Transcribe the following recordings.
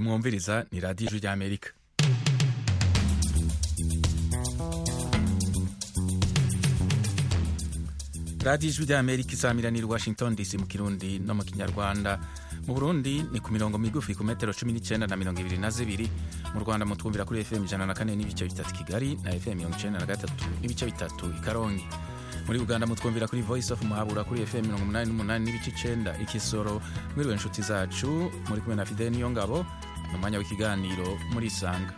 mwumviriza ni radiyo ijwi ry'amerika radiyo ijwi ry'amerika isamiraniye washington dc mu kirundi no mu kinyarwanda mu burundi ni ku mirongo migufi ku metero cumi n'icyenda na mirongo ibiri na zibiri mu rwanda mutwumvira kuri fm ijana na kane n'ibice bitatu kigali na fm mirongo icyenda na gatatu n'ibice bitatu i karongi muri uganda mutwumvira kuri voice of muhabura kuri fm mirongo umunani n'umunani n'ibice icenda ikisoro mwiriwe inshuti zacu muri kumwe na fidel niyo ngabo ni umwanya w'ikiganiro muri isanga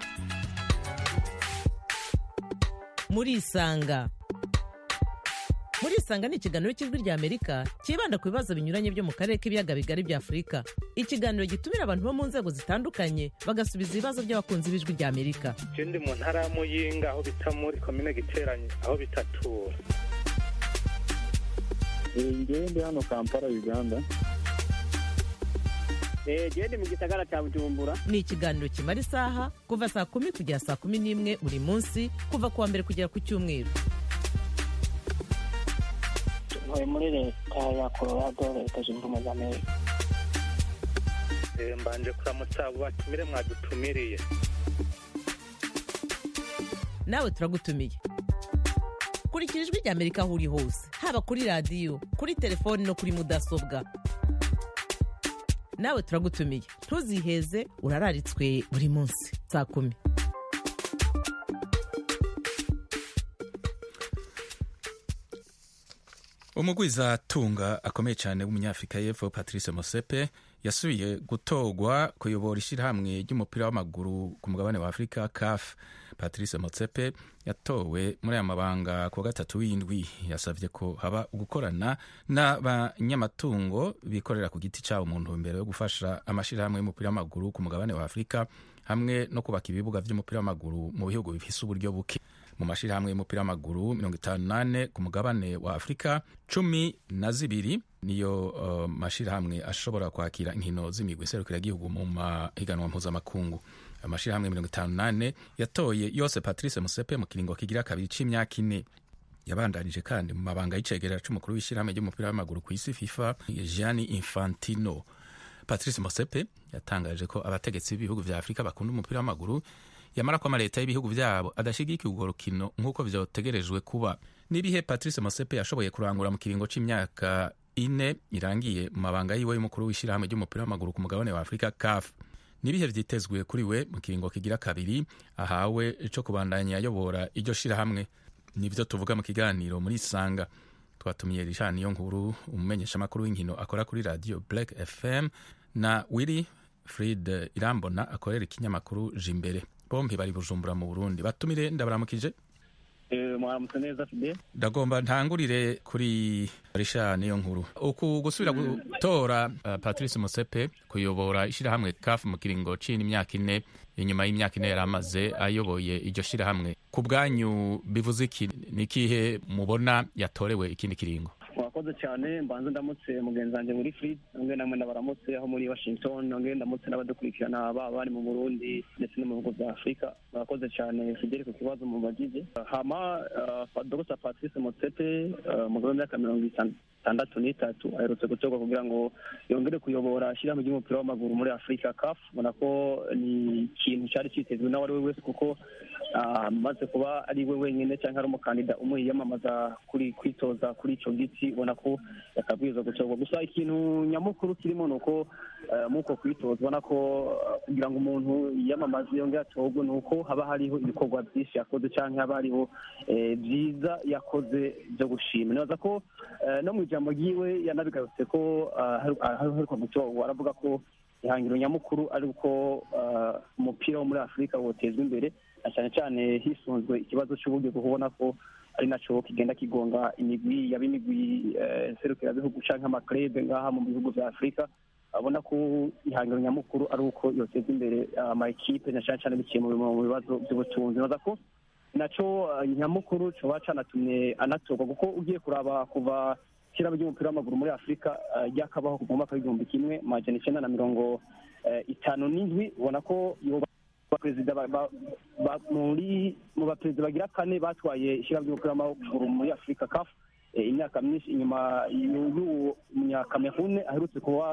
muri isanga muri isanga ni ikiganiro cy'ijwi rya amerika cyibanda ku bibazo binyuranye byo mu karere k'ibiyaga bigari bya afurika ikiganiro gitumira abantu bo mu nzego zitandukanye bagasubiza ibibazo by'abakunzi b'ijwi rya amerika je ndi mu ntara ya muyinga aho bita muri komine giteranye aho bitatura ngewe ndi hano kampala uganda gende mu gisagara cya bujumbura ni ikiganiro kimara isaha kuva saa kumi kugera saa kumi n'imwe buri munsi kuva ku wa mbere kugera ku cyumweru ntuye muri leta ya colorado leta zunze ubumwe za amerika Eh, mbanje kuramutsa abo batumire mwadutumiriye nawe turagutumiye kurikira ijwi rya amerika aho uri hose haba kuri radiyo kuri telefoni no kuri mudasobwa nawe turagutumiye ntuziheze urararitswe buri munsi saa kumi umugwizatunga akomeye cyane w'umunyafurika y'epfo patrice mosepe yasubiye gutorwa kuyobora ishyirahamwe ry'umupira w'amaguru ku mugabane wa afurika caf patrice mosepe yatowe muri aya mabanga ku wa gatatu w'indwi yasabye ko haba gukorana n'abanyamatungo bikorera ku giti cyabo mu ntumbero yo gufasha amashyirahamwe y'umupira w'amaguru ku mugabane wa afurika hamwe no kubaka ibibuga by'umupira w'amaguru mu bihugu bifise uburyo buke mu mashyirahamwe y'umupira w'amaguru mirongo itanu n'ane ku mugabane wa afurika cumi na zibiri niyo uh, mashyirahamwe ashobora kwakira inkino z'imigwi iserukiragihugu mu mahiganwa mpuzamakungu amashyirahamwe mirongo itanu n'ane yatoye yose patrice musepe mu kiringo kigira kabiri c'imyaka ine yabandanije kandi mu mabanga y'icegera c'umukuru w'ishyirahamwe ry'umupira w'amaguru ku isi fifa gianni infantino patrice mosepe yatangaje ko abategetsi b'ibihugu vya afurika bakunda umupira w'amaguru yamara ko amaleta y'ibihugu vyabo adashigikiye urwo rukino nk'uko vyotegerejwe kuba n'ibihe patrice mosepe yashoboye kurangura mu kiringo c'imyaka ine irangiye mu mabanga yiwe y'umukuru w'ishyirahamwe ry'umupira w'amaguru ku mugabane wa afurika caf n'ibihe vyitezwe kuri we mu kiringo kigira kabiri ahawe co kubandanya ayobora iryo shirahamwe nivyo tuvuga mu kiganiro muri isanga twatumiye rishani niyo nkuru umumenyeshamakuru w'inkino akora kuri radio black fm na willy frid irambona akorera ikinyamakuru jimbere bombi bari bujumbura mu burundi batumire ndabaramukije mwaramutse neza fide ndagomba ntangurire kuri risha niyo nkuru uku gusubira gutora uh, patrice musepe kuyobora ishyirahamwe kafu mu kiringo c'ini imyaka ine inyuma y'imyaka ine yari amaze ayoboye iryo shyirahamwe ku bwanyu bivuze iki ni ikihe mubona yatorewe ikindi kiringo mwakoze cyane mbanze ndamutse mugenzi wanjye muri frid nongeye namwe ndabaramutse aho muri washington nongeye ndamutse n'abadukurikirana baba bari mu burundi ndetse no mu bihugu bya afurika mwakoze cyane fideli ku kibazo mubagije hama uh, dr patrice motsepe uh, umugabo w'imyaka mirongo itandatu n'itatu aherutse gutorwa kugira ngo yongere kuyobora ishyirahamwe ry'umupira w'amaguru muri afurika caf ubona ko ni ikintu cyari cyitezwe n'uwo ari we wese kuko amaze kuba ari we wenyine cyangwa ari umukandida umwe yiyamamaza kuri kwitoza kuri icyo giti ubona ko yakabwirizwa gutorwa gusa ikintu nyamukuru kirimo ni uko muko kwitoza ubona ko kugira ngo umuntu yiyamamaze yongere atorwe ni uko haba hariho ibikorwa byinshi yakoze cyangwa haba hariho byiza yakoze byo gushima nibaza ko no mu ijambo ryiwe yanabigarutse ko haheruka gutorwa aravuga ko ihangiro nyamukuru ari uko umupira wo muri afurika wotezwa imbere na cyane cyane hisunzwe ikibazo cy'uburyo kubona ko ari nacyo kigenda kigonga imigwi yaba imigwi serukirabihugu cyangwa amakrebe ngaha mu bihugu bya afurika abona ko ihangiro nyamukuru ari uko yoteza imbere ama ekipe na cyane cyane biciye mu bibazo by'ubutunzi baza ko nacyo nyamukuru cyoba canatumye anatorwa kuko ugiye kuraba kuva ishyirahamwe ry'umupira w'amaguru muri afurika ryakabaho mu mwaka w'igihumbi kimwe majana icyenda na mirongo itanu n'indwi ubona ko perezida muri mu baperezida bagira kane batwaye ishyirahamwe ry'umupira w'amaguru muri afurika kafu imyaka myinshi inyuma y'uwo munyakamerune aherutse kuba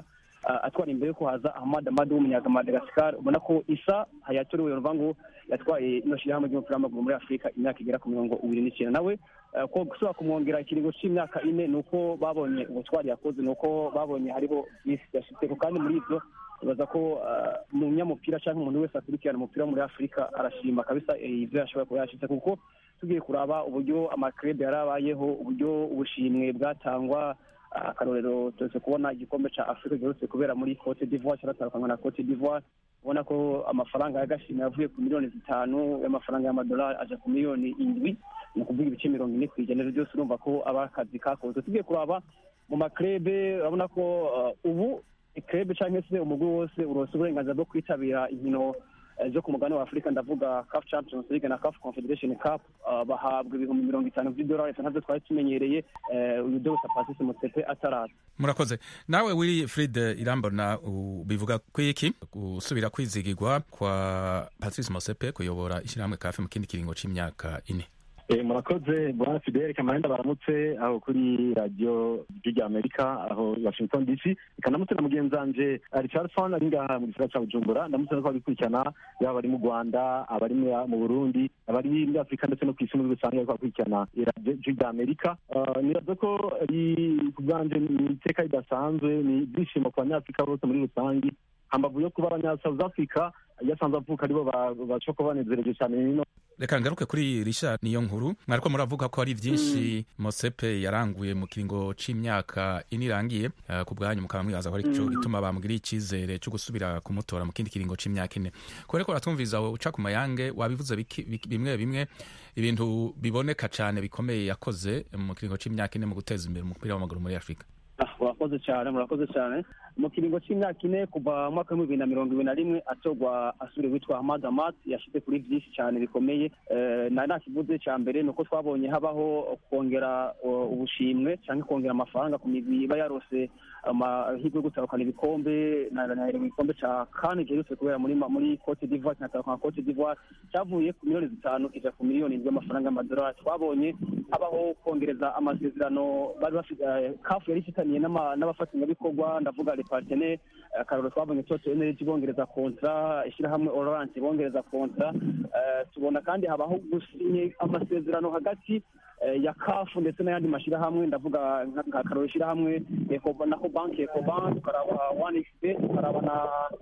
ah, atwara imbere ko haza ahmad amadu w'umunyamadagascar ubona ko isa hayatorewe ruvuga ngo yatwaye ino shyirahamwe ry'umupira w'amaguru muri afurika imyaka igera ku mirongo ibiri n'icyenda nawe eh, ko gusubira kumwongera ikiringo cy'imyaka ine ni uko babonye ubutwari yakoze ni uko babonye hariho byinshi yashitseko kandi muri ibyo ibaza ko ah, umunyamupira cyangwa umuntu wese akurikirana umupira wo muri afurika arashima kabisa eh, ivyo yashoboye kuba yashitse kuko tugiye kuraba uburyo amakrebe yarabayeho uburyo ubushimwe bwatangwa ah, akarorero tuze kubona igikombe ca afurika giherutse kubera muri cote d'ivoire cyaratandukanywa na cote d'ivoire ubona ko amafaranga y'agashimwe yavuye ku miliyoni zitanu y'amafaranga y'amadolari aja ku miliyoni indwi ni ukuvuga ibice mirongo ine ku ijana byose urumva ko aba akazi kakoze tugiye kuraba mu makrebe urabona ko ah, ubu krebe cyangwa se umugwi wose uronse uburenganzira bwo kwitabira inkino eh, zo ku mugabane wa afurika ndavuga caf champions league na caf confederation cup ah, bahabwa ibihumbi mirongo itanu by'idolari ntabyo twari tumenyereye eh, uyu dogita patrice mutsepe ataraza murakoze nawe wiri frid irambona u- bivuga ku iki gusubira kwizigirwa kwa patrice mosepe kuyobora ishyirahamwe kafe mu kindi kiringo c'imyaka ine Eh, murakoze bwana fidel kamarenda baramutse aho kuri radiyo ry'irya amerika aho i washington dc ikanamutse na mugenzi wanje richardson ari ngaha mu gisagara ca bujumbura ndamutse no kubabikurikirana yaba abari mu rwanda abari mu- mu burundi abari muri afurika ndetse no ku isi muri rusange bariko bakurikirana iradiyo ry'irya amerika Ah, nibaza ko ari ku bwanje ni iteka ridasanzwe ni ibyishimo ku banyafurika bose muri rusange hambavu yo kuba abanya south africa yasanze avuka aribo ba- bashobora kuba banezereje cyane nino reka ngaruke kuri richard niyo nkuru mwariko muravuga ko hari byinshi mosepe yaranguye mu kiringo c'imyaka ine irangiye eh, ku bwanyu mukaba mwibaza ko ari cyo gituma bamugiriye icizere cyo gusubira kumutora mu kindi kiringo c'imyaka ine kubera ko uratwumviriza uca ku mayange wabivuze biki- biki- bimwe bimwe ibintu biboneka cane bikomeye yakoze mu kiringo c'imyaka ine mu guteza imbere umupira w'amaguru muri afurika Ah, murakoze cyane murakoze cyane mu kiringo cy'imyaka ine kuva mu mwaka w'ibihumbi bibiri na mirongo ibiri na rimwe atorwa asubire witwa hamad amat yashyize kuri byinshi cyane bikomeye Eh, na nta kivuze cya mbere ni uko twabonye habaho kongera uh, ubushimwe cyangwa kongera amafaranga ku migwi iba yarose amahirwe yo gutahukana ibikombe na na- na- igikombe cya kane giherutse kubera muri ma- muri cote d'ivoire kinatahukana cote d'ivoire cyavuye ku miliyoni zitanu kija ku miliyoni indwi y'amafaranga y'amadolari twabonye habaho kongereza amasezerano bari bafite eh, kafu yari ifitaniye n'ama- n'abafatanyabikorwa ndavuga le partenaire akarorero twabonye toto energy bongereza kontra ishyirahamwe orange bongereza kontra Eh, tubona kandi habaho gusinye amasezerano hagati eh, ya kafu ndetse n'ayandi mashyirahamwe ndavuga nka nka akarorero ishyirahamwe Eco- nako banki ecobank tukaraba one xp tukaraba na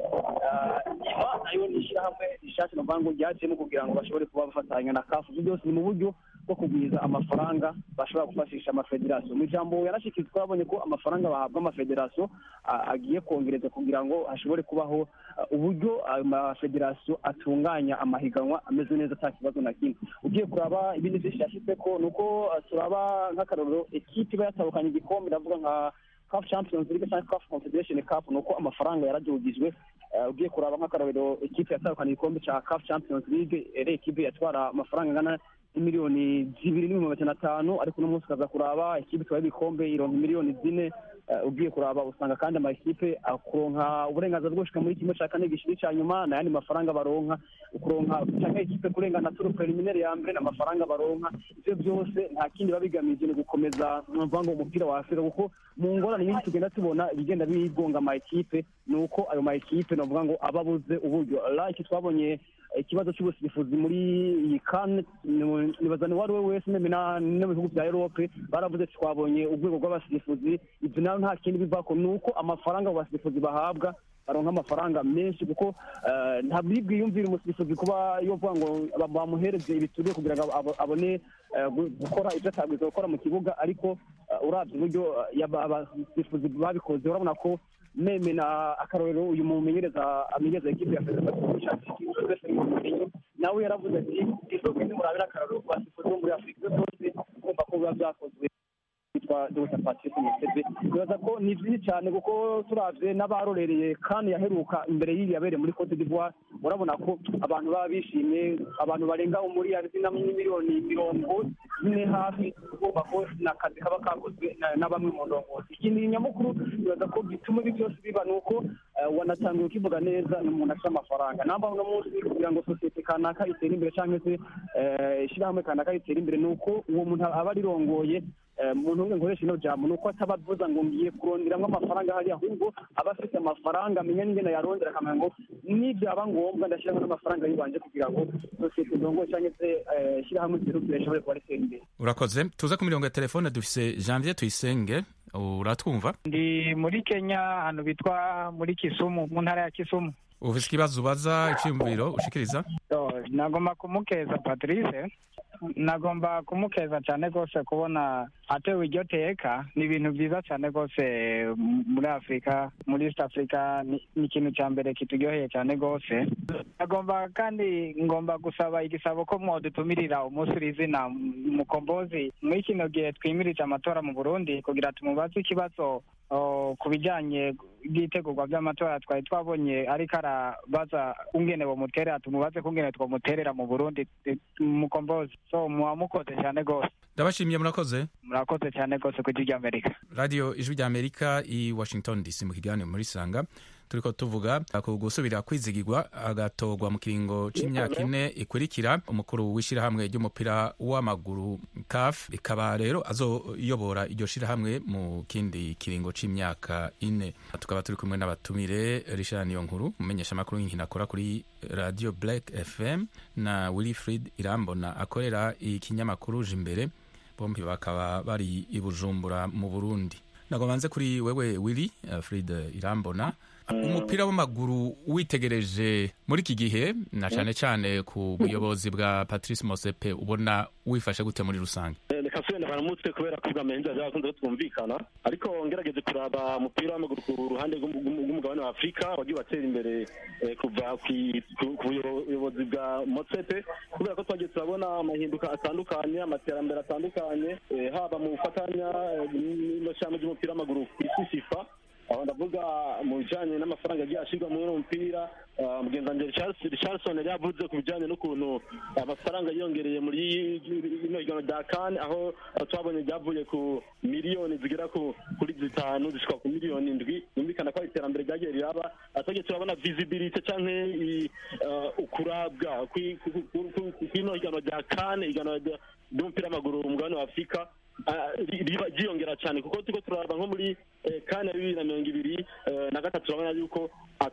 eh, iba nayo ni ishyirahamwe rishasha novuga ngo ryajemo kugira ngo bashobore kuba bafatanya na kafu ibyo byose ni mu buryo bwo kugwiza amafaranga bashobora gufashisha amafederasiyo mu ijambo yarashyikirizwa twabonye ko amafaranga bahabwa amafederasiyo a- agiye kongereza kugira ngo hashobore kubaho uh, uburyo ayo mafederasiyo atunganya amahiganwa ameze neza ata kibazo na kimwe ugiye kuraba ibindi byinshi yashyize ko ni uko uh, turaba nk'akarorero ekipe iba yatahukanye igikombe ndavuga nka CAF Champions League cyangwa CAF Confederation Cup ni uko amafaranga yaradugijwe Eh, ugiye kuraba nk'akarorero ekipe yatahukanye igikombe cya CAF Champions League ere ekipe yatwara amafaranga angana miliyoni zibiri n'ibihumbi magana atanu ariko uno munsi ukaza kuraba ikipe itwaye ibikombe ironka miliyoni zine Eh, ugiye kuraba usanga kandi amakipe akuronka uburenganzira bwo gushika muri kimwe cya kane gishiri cya nyuma n'ayandi mafaranga baronka ukuronka cyangwa ikipe kurengana turu preliminaire ya mbere n'amafaranga baronka ivyo byose nta kindi biba bigamije ni gukomeza numva ngo umupira wa afurika kuko mu ngorane nyinshi tugenda tubona ibigenda bigonga ama ekipe ni uko ayo ma ekipe novuga ngo aba abuze uburyo like twabonye ikibazo cy'ubusifuzi muri iyi kane nibaza ni uwo ari we wese neme na- no mu bihugu bya erope baravuze ati twabonye urwego rw'abasifuzi ibyo nayo nta kindi bivako ni uko amafaranga abo basifuzi bahabwa baronka amafaranga menshi kuko eh, ntabwo iri bwiyumvire umusifuzi kuba yovuga ngo ba- bamuhereze ibituriye kugira ngo abo- abone eh, gu- gukora ibyo atabwiza gukora mu kibuga ariko eh, uravye uburyo eh, yaba- abasifuzi babikoze urabona ko meme na akarorero uyu mumenyereza amenyereza ekipe ya federasiyo nawe yaravuze ati isoko nimurabira akarorero ku basifuzi bo muri afurika ibyo byose kumva ko biba byakozwe yitwa Dr Patrice Mutebe nibaza ko ni byinshi cyane kuko turavye n'abarorereye kandi yaheruka imbere y'iyi yabereye muri Cote d'Ivoire urabona ko abantu baba bishimye abantu barenga muri zina miliyoni mirongo ine hafi kumva ko ni akazi kaba kakozwe na- na bamwe mu ndongozi ikindi nyamukuru nibaza ko gituma ibi byose biba ni uko eh, wanatangiye ukivuga neza ni umuntu afite amafaranga namba uno munsi kugira ngo sosiyete kanaka itere imbere cyangwa se eh, ishyirahamwe kanaka ritere imbere ni uko uwo muntu aba arirongoye umuntu umwe nkoresha ino jambo ni uko ataba avuza ngo ngiye kuronderamo amafaranga hariya ahubwo aba afite amafaranga amenya n'ingene yarondera akamenya ngo nibyaba ngombwa ndashyiramo n'amafaranga yibanje kugira ngo sosiyete ndongo cyangwa se ishyirahamwe ryirukire rishobore kuba ritera imbere urakoze tuze ku mirongo ya telefone dufise janvier tuyisenge uratwumva ndi muri kenya ahantu bitwa muri kisumu mu ntara ya kisumu ufise ikibazo ubaza icyiyumviro ushikiriza nagomba kumukeza patrice nagomba kumukeza cyane rwose kubona atewe iryo teka ni ibintu byiza cyane rwose muri afurika muri east africa ni ikintu cya mbere kituryoheye cyane rwose nagomba kandi ngomba gusaba igisabo ko mwadutumirira umunsi uri izina mukombozi muri kino gihe twimirije amatora mu burundi kugira tumubaze ikibazo ku bijyanye bw'itegurwa by'amatora twari twabonye ariko arabaza kungene bamuterera tumubaze kungene twamuterera mu burundi mukombozi so muba mukoze cyane rwose ndabashimiye murakoze murakoze cyane rwose ku ijwi ry'amerika radiyo ijwi ry'amerika i washington dc mu kiganiro muri sanga turiko tuvuga ku gusubira kwizigirwa agatorwa mu kiringo c'imyaka ine ikurikira umukuru w'ishirahamwe ry'umupira w'amaguru caf ikaba rero azoyobora iryo shirahamwe mu kindi kiringo c'imyaka ine tukaba turi kumwe n'abatumire richard niyonkuru umumenyesha amakuru y'inkino akora kuri radio black fm na wilfrid irambona akorera ikinyamakuru imbere bombi bakaba bari i bujumbura mu burundi ntabwo banze kuri wewe willy uh, frid irambona umupira w'amaguru witegereje muri iki gihe na cyane cyane ku buyobozi bwa patrice mosepe ubona wifashe gute muri rusange reka subenda baramutse kubera ko ubwamenzi bakunze twumvikana ariko ngerageze kuraba umupira w'amaguru ku ruhande rw'umugabane wa afurika wagiye watera imbere kuva ku buyobozi bwa mosepe kubera ko twagiye turabona amahinduka atandukanye amaterambere atandukanye haba mu gufatanya n'ishyamba ry'umupira w'amaguru ku isi sifa aho ndavuga mu bijyanye n'amafaranga agiye ashyirwa muri uwo mupira mugenzi richardson yari yavuze ku bijyanye n'ukuntu amafaranga yiyongereye muri ino higanwa rya kane aho twabonye ryavuye ku miliyoni zigera kuri zitanu zishyirwa ku miliyoni indwi yumvikana ko iterambere ryagiye riraba twagiye turabona visibility cyangwa ukurabwa kw'ino higanwa rya kane higanwa ry'umupira w'amaguru umugabane wa afurika ryiyongera cyane kuko turiko turaraba nko muri kane bibiri na mirongo ibiri na gatatu urabona yuko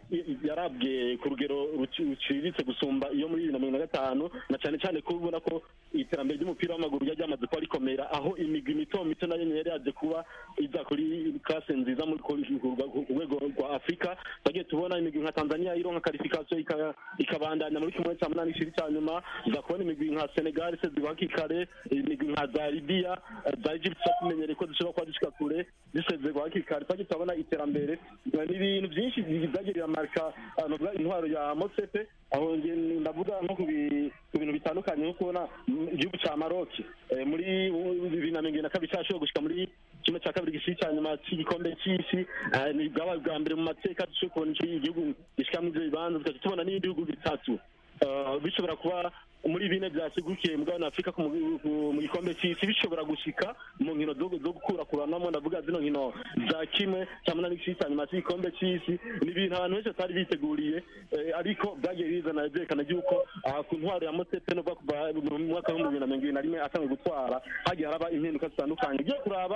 yarabwe ku rugero ruciriritse gusumba iyo muri bibiri na mirongo na gatanu na cyane cyane ko ubona ko iterambere ry'umupira w'amaguru ryari ryamaze kuba rikomera aho imigwi mito mito nayo yari yaje kuba iza kuri klase nziza ku rwego rwa afurika twagiye tubona imigwi nka tanzania ironka karifikasiyo ikabandanya muri kimwe cya munani ishiri cya nyuma uza kubona imigwi nka senegal se zibaka ikare imigwi nka za libiya za egypt tumenyereye ko zishobora kuba zishika kure zisezerwa hakiri kare twagiye turabona iterambere ni ibintu byinshi byagiye biramarika intwaro ya mosepe aho ndavuga nko ku bintu bitandukanye nko kubona igihugu cya maroki muri bibiri na mirongo na kabiri cyashoboye gushyika muri kimwe cya kabiri gishiri cya nyuma cy'igikombe cy'isi ni bwabaye bwa mbere mu mateka dushobora kubona igihugu gishyika muri ibyo bibanza tukajya tubona n'ibindi bihugu bitatu bishobora kuba muri bine byasigukiye mugabane afurika mu gikombe cy'isi bishobora gushika mu nkino zo gukurakuranamo ndavuga zino nkino za kimwe cya munani gishiri cya nyuma cy'igikombe cy'isi ni ibintu abantu benshi batari biteguriye ariko byagiye bizana byerekana yuko ku ntwaro ya motepe no kuva mu mwaka w'ibihumbi bibiri na mirongo ibiri na rimwe asanzwe gutwara hagiye haraba impinduka zitandukanye ugiye kuraba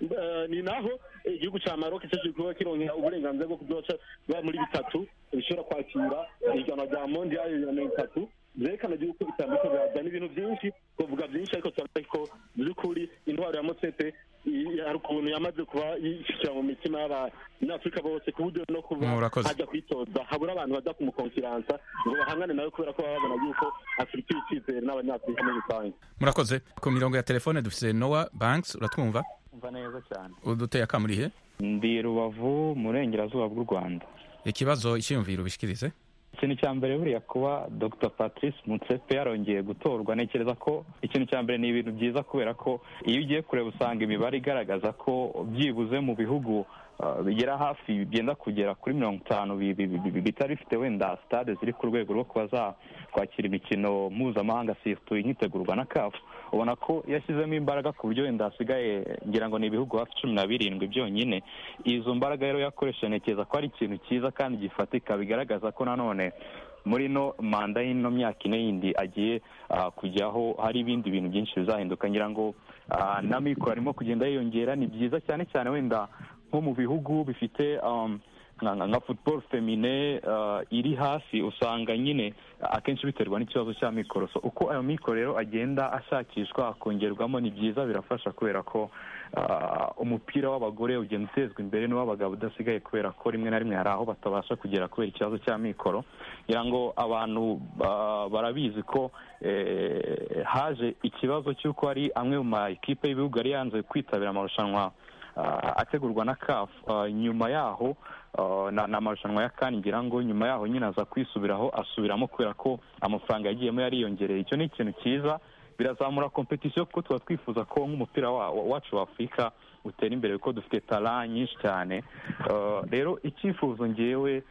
ni naho igihugu cya maroc cyaje kuba kirongera uburenganzira bwo kuzoca muri bitatu bishobora kwakira ihiganwa rya mondial bibiri na mirongo itatu byerekana yuko bitandukanye birazana ibintu byinshi kuvuga byinshi ariko turavuga ko by'ukuri intwaro ya mosepe hari ukuntu yamaze kuba yishyira mu mitima y'abanyafurika bose ku buryo no kuba hajya kwitoza habura abantu baza kumukonfiransa ngo bahangane nawe kubera ko baba babona yuko afurika icyizere n'abanyafurika muri rusange murakoze ku mirongo ya telefone dufite nowa banks uratwumva umva neza cyane uduteye akamurihe ndi rubavu mu burengerazuba bw'u rwanda ikibazo icyiyumviro ubishikirize ikintu cya mbere buriya kuba dr patrice mutsepe yarongeye gutorwa ntekereza ko ikintu cya mbere ni ibintu byiza kubera ko iyo ugiye kureba usanga imibare igaragaza ko byibuze mu bihugu bigera hafi byenda kugera kuri mirongo itanu bitari bifite wenda sitade ziri ku rwego rwo kuba zakwakira imikino mpuzamahanga situ inyitegurwa na kafu ubona ko yashyizemo imbaraga ku buryo wenda hasigaye ngira ngo ni ibihugu hafi cumi na birindwi byonyine izo mbaraga rero yakoresha ntekereza ko ari ikintu cyiza kandi gifatika bigaragaza ko nanone muri no manda y'ino myaka ine yindi agiye kujyaho hari ibindi bintu byinshi bizahinduka ngira ngo na mikoro arimo kugenda yiyongera ni byiza cyane cyane wenda nko mu bihugu bifite nka football femine iri hasi usanga nyine akenshi biterwa n'ikibazo cya mikoro so uko ayo mikoro rero agenda ashakishwa akongerwamo ni byiza birafasha kubera ko umupira w'abagore ugenda utezwa imbere n'uw'abagabo udasigaye kubera ko rimwe na rimwe hari aho batabasha kugera kubera ikibazo cya mikoro ngira ngo abantu barabizi ko haje ikibazo cy'uko hari amwe mu ma ekipe y'ibihugu yari yanze kwitabira amarushanwa ategurwa na kafu nyuma yaho ni amarushanwa ya kani ngira ngo nyuma yaho nyine aza kwisubiraho asubiramo kubera ko amafaranga yagiyemo yariyongereye icyo ni ikintu cyiza birazamura kompetisiyo kuko tuba twifuza ko nk'umupira wacu wa afurika utera imbere kuko dufite tara nyinshi cyane rero icyifuzo ngewe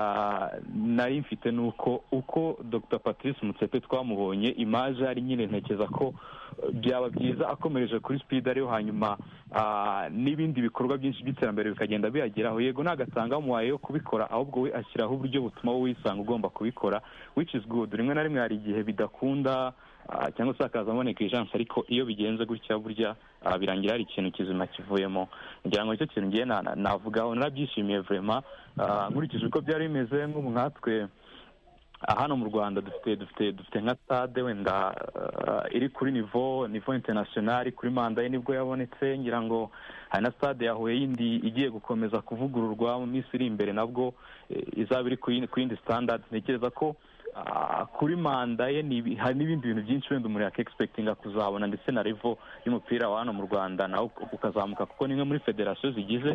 nari mfite ni uko uko dr patrice mutsepe twamubonye imaje ari nyine ntekereza ko byaba byiza akomereje kuri sipidi ariyo hanyuma n'ibindi bikorwa byinshi by'iterambere bikagenda biyageraho yego ntagatanga umuhaye yo kubikora ahubwo we ashyiraho uburyo butuma wowe wisanga ugomba kubikora which is good rimwe na rimwe hari igihe bidakunda cyangwa se hakazamo neglijanse ariko iyo bigenze gutya burya birangira hari ikintu kizima kivuyemo ngira ngo nicyo kintu ngiye navugaho narabyishimiye vurema nkurikije uko byari bimeze nk'ubu nkatwe hano mu rwanda dufite dufite dufite nka stade wenda iri kuri nivo nivo interinasiyonari kuri manda ye nibwo yabonetse ngira ngo hari na stade ya huye yindi igiye gukomeza kuvugururwa mu minsi iri imbere nabwo izaba iri ku yindi standard ntekereza ko kuri manda ye hari n'ibindi bintu byinshi wenda umuntu yakegispekitinga kuzabona ndetse na revo y'umupira wa hano mu rwanda nawe ukazamuka kuko ni imwe muri federasiyo zigize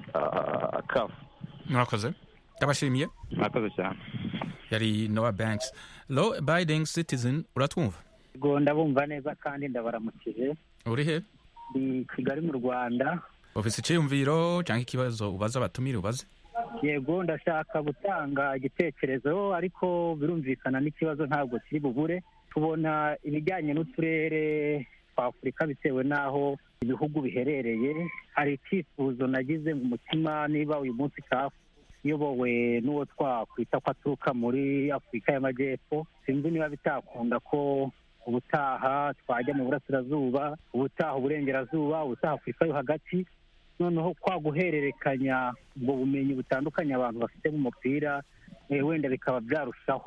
kafu mwakoze ndabashimiye mwakoze cyane yari nowa banks low abiding citizen uratwumva yego ndabumva neza kandi ndabaramukije uri he ni kigali mu rwanda ofisi icyiyumviro cyangwa ikibazo ubaza abatumire ubaze yego ndashaka gutanga igitekerezo ariko birumvikana n'ikibazo ntabwo kiri bubure tubona ibijyanye n'uturere twa afurika bitewe n'aho ibihugu biherereye hari icyifuzo nagize mu mutima niba uyu munsi kafu iyobowe n'uwo twakwita ko aturuka muri afurika y'amajyepfo sinzi niba bitakunda ko ubutaha twajya mu burasirazuba ubutaha uburengerazuba ubutaha afurika yo hagati noneho kwa guhererekanya ubwo bumenyi butandukanye abantu bafite mu mupira wenda bikaba byarushaho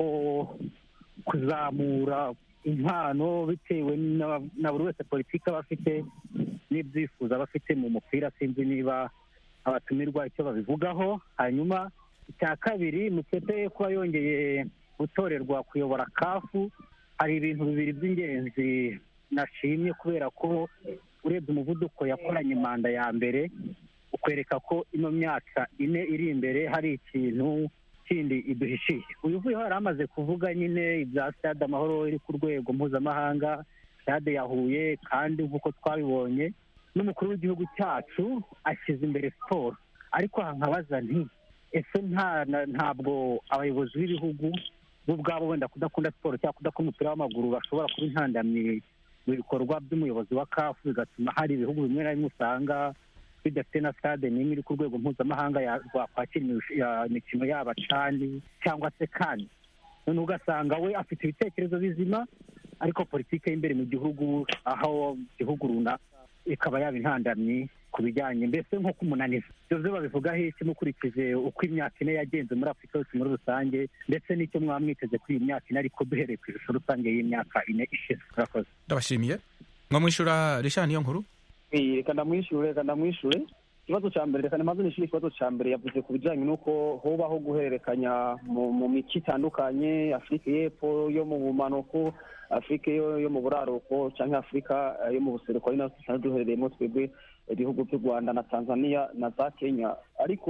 kuzamura impano bitewe na buri wese politiki aba afite n'ibyifuzo aba afite mu mupira sinzi niba abatumirwa icyo babivugaho hanyuma icya kabiri mutepe kuba yongeye gutorerwa kuyobora kafu hari ibintu bibiri by'ingenzi nashimye kubera ko urebye umuvuduko yakoranye manda ya mbere ukwereka ko ino myaka ine iri imbere hari ikintu kindi iduhishiye uyu uvuyeho yari amaze kuvuga nyine ibya stade amahoro iri ku rwego mpuzamahanga stade ya huye kandi nk'uko twabibonye n'umukuru w'igihugu cyacu ashyize imbere siporo ariko aha nkabaza nti ese ntabwo abayobozi b'ibihugu bo ubwabo wenda kudakunda siporo cyangwa kudakunda umupira w'amaguru bashobora kuba intandamyi mu bikorwa by'umuyobozi wa kafu bigatuma hari ibihugu bimwe na bimwe usanga bidafite na stade n'imwe iri ku rwego mpuzamahanga rwakwakira imikino yaba cani cyangwa se kani noneho ugasanga we afite ibitekerezo bizima ariko politiki y'imbere mu gihugu aho igihugu runaka ikaba yaba intandamyi ku bijyanye mbese nko kumunaniza ibyo byo babivugaho iki mukurikije uko imyaka ine yagenze muri afurika yose muri rusange ndetse n'icyo mwaba mwiteze kuri iyi myaka ine ariko duhereye ku ishusho rusange y'imyaka ine ishize murakoze ndabashimiye mwamwishyura rishani niyo nkuru reka ndamwishyure reka ndamwishyure ikibazo cya mbere reka ntimaze nishyure ikibazo cya mbere yavuze ku bijyanye n'uko hubaho guhererekanya mu mico itandukanye afurika y'epfo yo mu bumanuko afurika yo mu buraruko cyangwa afurika yo mu buseruko ari nazo dusanzwe duherereyemo twebwe ibihugu by'u rwanda na tanzania na za kenya ariko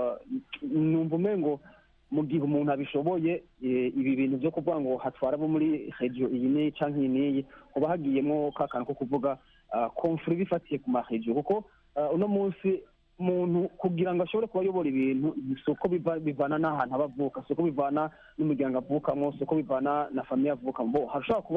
numva umengo mu gihe umuntu abishoboye ibi bintu byo kuvuga ngo hatwara abo muri regiyo iyi n'iyi cyangwa iyi n'iyi kuba hagiyemo ka kantu ko kuvuga komfuri bifatiye ku maregiyo kuko uno munsi umuntu kugira ngo ashobore kuba ayobora ibintu si uko bivana n'ahantu aba avuka si uko bivana n'umuryango avukamo si uko bivana na famiye avukamo hashobora kuba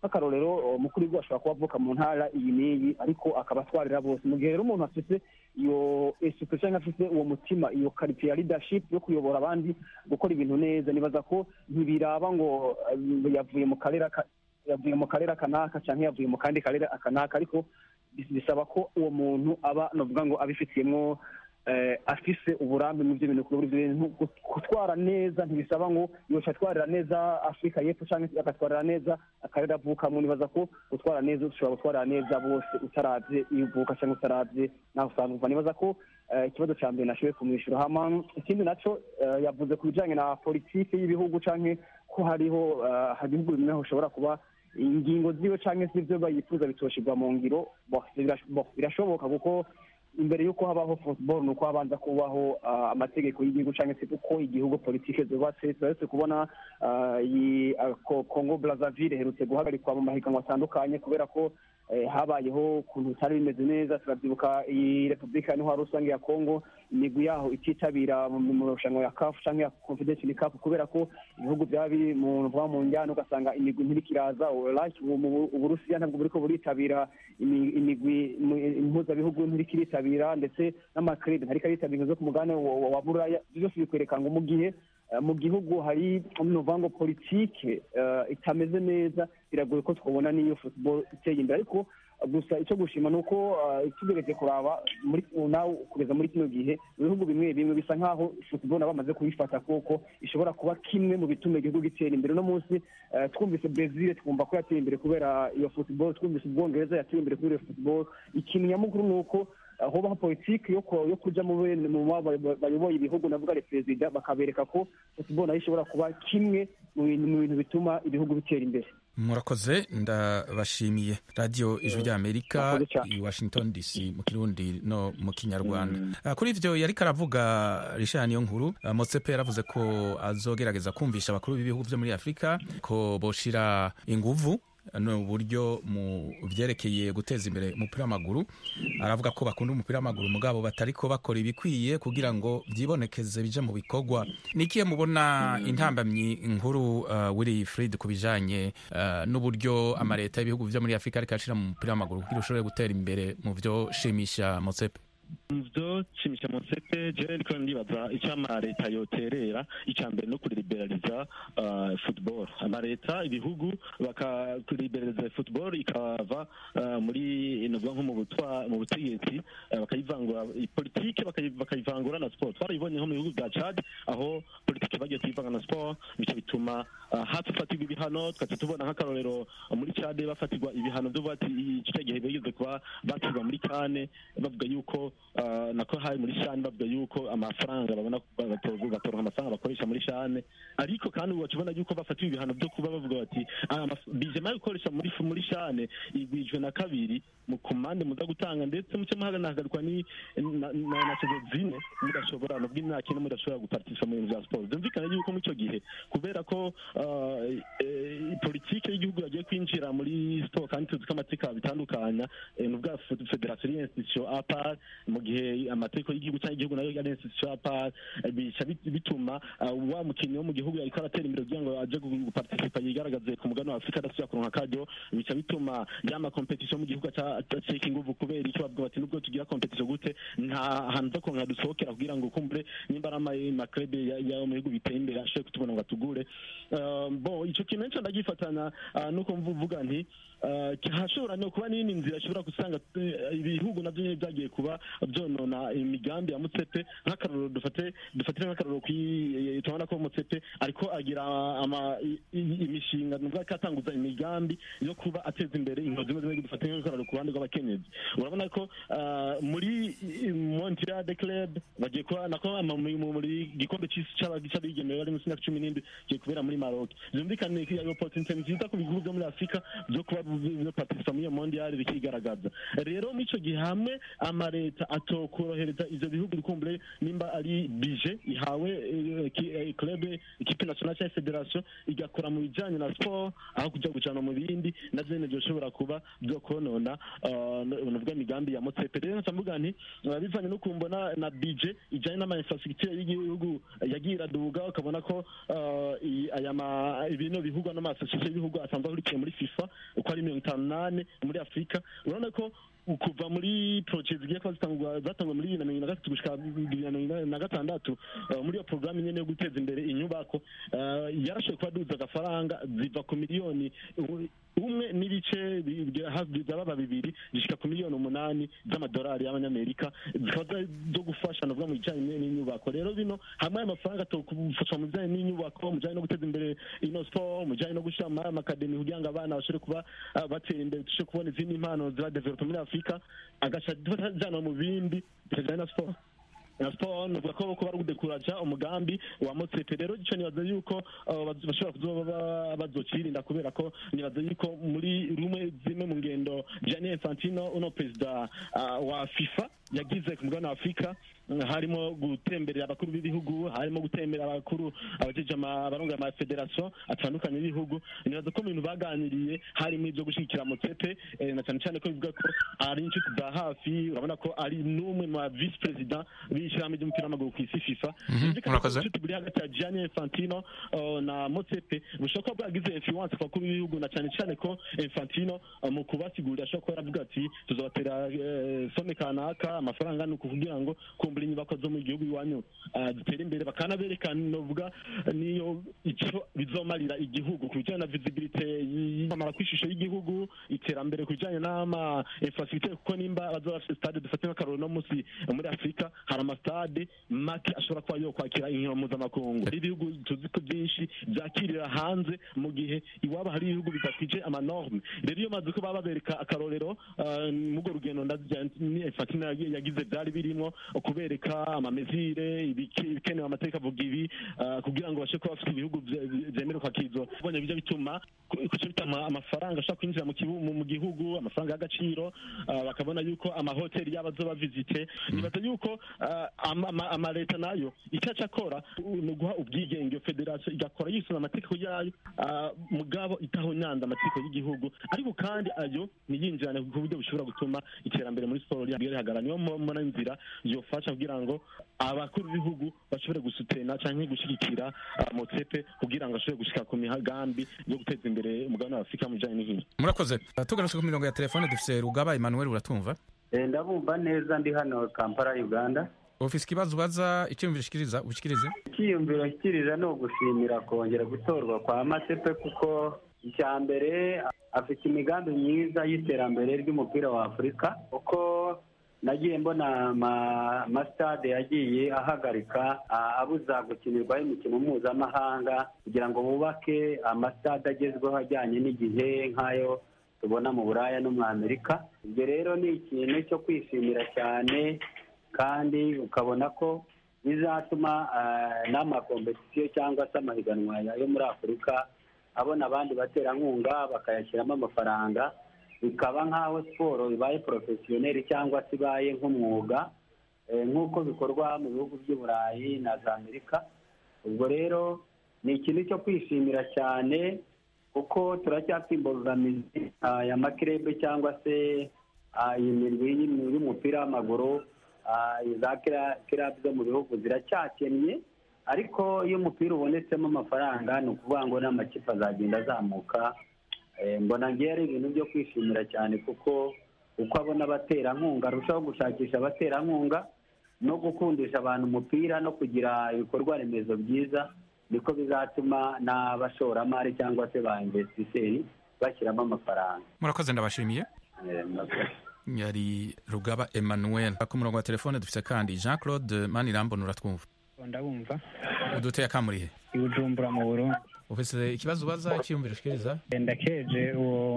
nk'akarorero umukuru w'igihugu ashobora kuba avuka mu ntara iyi n'iyi ariko akaba atwarira bose mu gihe rero umuntu afite iyo esupe cyangwa afite uwo mutima iyo karite ya leadership yo kuyobora abandi gukora ibintu neza nibaza ko ntibiraba ngo eh, yavuye mu karere aka- yavuye mu karere akanaka cyangwa yavuye mu kandi karere akanaka ariko bis- bisaba ko uwo muntu aba novuga ngo abifitiyemo eh, afise uburambe mu byo bintu kuri buri bintu Gut- gutwara neza ntibisaba ngo yoca atwarira neza afurika y'epfo cyangwa se agatwarira neza akarere avukamo nibaza ko gutwara neza ushobora gutwarira neza bose utaravye iyo uvuka cyangwa utaravye naho usanzwe uva nibaza ko eh, ikibazo cya mbere nashoboye kumwishyura hama ikindi naco eh, yavuze ku bijanye na politiki y'ibihugu canke ko hariho eh, hari ibihugu bimwe ushobora kuba ingingo ziwe canke se ivyo bayifuza bitoshirwa mu ngiro bo, birash- bo, birashoboka kuko imbere y'uko habaho football ni uko habanza kubaho ah, amategeko y'igihugu cyangwa se uko igihugu politike zubatse turetse kubona ah, iyi ah, Ko- congo brazzaville iherutse guhagarikwa mu mahiganwa atandukanye kubera ko eh, habayeho ukuntu bitari bimeze neza turabyibuka iyi repubulika ya ntwaro rusange ya congo imigwi yaho ititabira mu mu marushanwa ya kafu cyangwa ya confederation cup kubera ko ibihugu byaba biri mu mvuga mu njyana ugasanga imigwi ntirikiraza like ubu mu- uburusiya ntabwo buriko buritabira imi- imigwi mu- impuzabihugu ntirikiritabira ndetse n'amakrede ntariko aritabira zo ku mugabane wa wa- wa buraya Ivyo byose bikwereka ngo mu gihe eh, mu gihugu hari nuvuga ngo politike eh, itameze neza biragoye ko twabona n'iyo football iteye imbere ariko eh, gusa icyo gushima ni uko eh, tugeretse kuraba muri nawe kugeza muri kino gihe mu bihugu bimwe bimwe bisa nk'aho football nabo bamaze kuyifata kuko ishobora kuba kimwe mu bituma igihugu gitera imbere uno munsi eh, twumvise brezil twumva ko yateye imbere kubera iyo football twumvise ubwongereza yateye imbere kubera iyo football ikintu nyamukuru ni uko eh, hobaho politiki yo ku- yo kuja mu bene- mu ba- ba- bayoboye ibihugu navuga ari perezida bakabereka ko football nayo ishobora kuba kimwe mu bintu mu bintu bituma ibihugu bitera imbere murakoze ndabashimiye radiyo ijwi ry'amerika Murakoze cyane. i washington dc mu kirundi no mu kinyarwanda Ah, kuri ivyo yariko aravuga rishani niyo nkuru ah, motsepe yaravuze ko azogerageza kumvisha abakuru b'ibihugu vyo muri afurika ko boshira inguvu no buryo mu vyerekeye guteza imbere umupira w'amaguru aravuga ko bakunda umupira w'amaguru mugabo batariko bakora ibikwiye kugira ngo vyibonekeze bije mu bikorwa nikiye mubona intambamyi nkuru uh, Willy Fried ku bijanye uh, n'uburyo amareta y'ibihugu vyo muri Afrika ariko ashira mu mupira w'amaguru kugira ushobore gutera imbere mu vyo shimisha Motsepe muvyo shimisha musepe jewe ndiko ndibaza ico amaleta yoterera ica mbere no kuriberaliza uh, football amaleta ibihugu bakakuriberaliza football ikava uh, muri novuga nko mu butwa mu butegetsi uh, bakayivangura politike bakayi- bakayivangura na sport twarabibonye nko mu bihugu bya Chad aho politike bagiye kuyivanga na sport bico bituma uh, hafatirwa ibihano tukaca tubona nk'akarorero muri Chad bafatirwa ibihano vyo bati ico gihe bigeze kuba batirwa muri kane bavuga yuko uh, nako hari muri shane bavuga yuko amafaranga babona batoronka batoronka amafaranga bakoresha muri shane ariko kandi ubu bakibona yuko bafatiwe ibihano byo kuba bavuga bati "Ah, amaf- bijema yo gukoresha muri muri shane igwijwe na kabiri mu kumande muza gutanga ndetse muce muhaganahagarikwa ni na na- na sezo zine mudashobora nubwo imyaka ine mudashobora guparticipa mu bintu bya siporo byumvikana yuko muri icyo gihe kubera ko uh, eh, politike y'igihugu yagiye kwinjira muri siporo kandi tuzi ko amategeko bitandukanya eh, nubwo federasiyo ari institution apart mu gihe amategeko y'igihugu cyangwa igihugu nayo ari institution apart eh, bica bit- bituma uh, wa mukinnyi wo mu gihugu yariko aratera imbere kugira ngo aje gu- guparticipa yigaragaze ku mugabane wa afurika adasubira kuronka akaryo bica bituma yama competition mu gihugu aca- acika inguvu kubera icyo bavuga bati nubwo tugira competition gute nta hantu zo kuronka dusohokera kugira ngo kumbure nimba ari ama- amaklebe ya- yo mu bihugu biteye imbere ashobore kutubona ngo atugure Uh, bon ico kintu nico ndagifatana uh, nuko mvuga nti uh, hashobora no kuba n'iyindi nzira ishobora gusanga eh, ibihugu navyo nyene vyagiye kuba vyonona imigambi ya mutsepe nk'akarorero dufate dufatire nk'akarorero kwi tubona ko mutsepe ariko agira ama i- i- imishinga nuvuga ko atanguza imigambi yo kuba ateza imbere inkozi zimwe zimwe dufate nk'akarorero ku ruhande rw'abakenyezi urabona ko uh, muri Montreal de Club bagiye kuba nako ama- mu- mu- muri gikombe c'isi c'abigemewe bari munsi y'imyaka cumi n'indwi kigiye kubera muri Maroc byumvikane ko iyo opportunity nziza ku bihugu byo muri Afurika byo kuba byo participa muri iyo mondial bikigaragaza rero muri ico gihe hamwe amareta leta atokorohereza ivyo bihugu bikumbure nimba ari bije ihawe eh, ki- eh, club ikipe nationale cyangwa federation igakora mu bijanye na sport aho kuja gucana mu bindi na vyene vyoshobora kuba vyo konona nuvuga imigambi ya motsepe rero nca mvuga nti eh, bivanye no kumbona na bije ijanye n'ama infrastructure y'igihugu yagiye iraduga ukabona ko eh, i- aya ma ibintu bivugwa n'amasosiyete y'ibihugu asanzwe ahurikiye muri fifa uko ari mirongo itanu n'ane muri afurika urabona ko kuva muri projet zigiye kuba zitangwa zatangwa muri bibiri na mirongo na gatatu gushika bibiri na mirongo inani na gatandatu eh, muri iyo porogaramu nyene yo guteza imbere inyubako eh, yarashoboye kuba duza agafaranga ziva ku miliyoni u- umwe n'ibice bi- bi- hafi byababa bibiri zishika ku miliyoni umunani z'amadolari y'abanyamerika zikaba za- zo gufasha navuga mu bijanye n'inyubako rero bino hamwe ayo mafaranga atokufasha mu bijanye n'inyubako mu bijanye no guteza imbere ino sport mu bijanye no gushira mu amakademi kugira ngo abana bashobore kuba ah, batera imbere dushobore kubona izindi impano ziba develope muri afurika agaca ajana mu bindi bijanye na sport na sport nuvuga ko ko bari gudekuraja umugambi wa motsepe rero ico nibaza yuko uh, baz- bashobora kuzoba ba- bazocirinda kubera ko nibaza yuko muri rumwe zimwe mu ngendo Gianni Infantino uno perezida uh, wa FIFA yagize ku mugabane wa afurika mm, harimo gutemberera abakuru b'ibihugu harimo gutemberera abakuru abajeje ama- abarongoye amafederasiyo atandukanye y'ibihugu nibaza ko mu bintu baganiriye harimo ibyo gushyigikira motsepe eh, na cyane cyane ko bivuga ko ari inshuti za hafi urabona ko ari n'umwe mu ba visi perezida b'ishyirahamwe ry'umupira w'amaguru ku isi fifa Mhm, Byumvikana ko murakoze. ubucuti buri hagati ya Gianni Infantino uh, na Motsepe bushobora kuba bwagize influence ku bakuru b'ibihugu na cyane cyane ko Infantino uh, mu kubasigurira ashobora kuba yaravuga ati tuzobatera eh, some kanaka amafaranga ni kugira ngo kumbura inyubako zo mu gihugu iwanyu uh, zitere imbere bakanabereka novuga niyo icyo bizomarira igihugu ku bijyanye na visibility y'amara ku ishusho y'igihugu iterambere ku bijyanye n'ama infrastructure kuko nimba bazoba bafite stade dufate nk'akaroro no munsi muri afurika hari amastade make ashobora kuba yo kwakira inkino mpuzamakungu ibihugu tuzi ko byinshi byakirira hanze mu gihe iwabo hari ibihugu bidakwije amanorme rero iyo maze ko baba babereka akarorero uh, murwo rugendo Infantino yagi- yagize byari birimo kubereka amamezire ibike- ibikenewe amategeko avuga ibi uh, kugira ngo bashe kuba bafite ibihugu bye- bye- byemerewe kwakizwa ubonye bijya bituma kuco bituma amafaranga ashobora kwinjira mu kibu- mu- mu gihugu amafaranga y'agaciro uh, bakabona yuko amahoteli yabo azoba visite nibaza yuko uh, ama- ama- amaleta nayo icyo aca akora uh, ni uguha ubwigenge iyo federasiyo igakora yisunga amategeko yayo uh, mugabo itahonyanda amategeko y'igihugu ariko kandi ayo ntiyinjirane ku buryo bushobora gutuma iterambere muri siporo rihagarara niyo mbona inzira yofasha kugira ngo abakuru b'ibihugu bashobore gusutena cyangwa gushyigikira uh, motsepe kugira ngo ashobore gushika ku migambi yo guteza imbere umugabane wa afurika mu bijyanye n'inkino murakoze tugarutse ku mirongo ya telefone dufise rugaba emmanuel uratumva Eh, ndabumva neza ndi hano kampala uganda ufise ikibazo ubaza icyiyumviro ushikiriza ubishikirize icyiyumviro nshyikiriza ni ugushimira kongera gutorwa kwa masepe kuko icya mbere afite imigambi myiza y'iterambere ry'umupira wa afurika kuko nagiye mbona ama- amasitade yagiye ahagarika a- abuza gukinirwaho imikino mpuzamahanga kugira ngo bubake amasitade agezweho ajyanye n'igihe nk'ayo tubona mu buraya no muri amerika ibyo rero ni ikintu cyo kwishimira cyane kandi ukabona ko bizatuma ah, n'amakompetisiyo cyangwa se amahiganwa ya- yo muri afurika abona abandi baterankunga bakayashyiramo amafaranga bikaba nk'aho siporo ibaye porofesiyoneri cyangwa se ibaye nk'umwuga eh, nk'uko bikorwa mu bihugu by'i burayi na za amerika ubwo rero ni ikintu cyo kwishimira cyane kuko turacyafite imbogamizi ah, ya makirebe cyangwa se ah, iyi mirwi y'im- y'umupira w'amaguru ah, za kira- kirabu zo mu bihugu ziracyakennye ariko iyo umupira ubonetsemo amafaranga ni ukuvuga ngo n'amakipe azagenda azamuka Eh, mbona ngewe ari ibintu byo kwishimira cyane kuko uko abona abaterankunga arushaho gushakisha abaterankunga no gukundisha abantu umupira no kugira ibikorwa remezo byiza niko bizatuma n'abashoramari cyangwa se ba investisseri bashyiramo amafaranga murakoze ndabashimiye Eh, murakoze. yari rugaba emmanuel ku murongo wa telefone dufise kandi jean claude manirambona uratwumva ndabumva uduteye akamurihe i bujumbura mu burundi ufise ikibazo ubaza icyiyumviro ushikiriza ndakeje uwo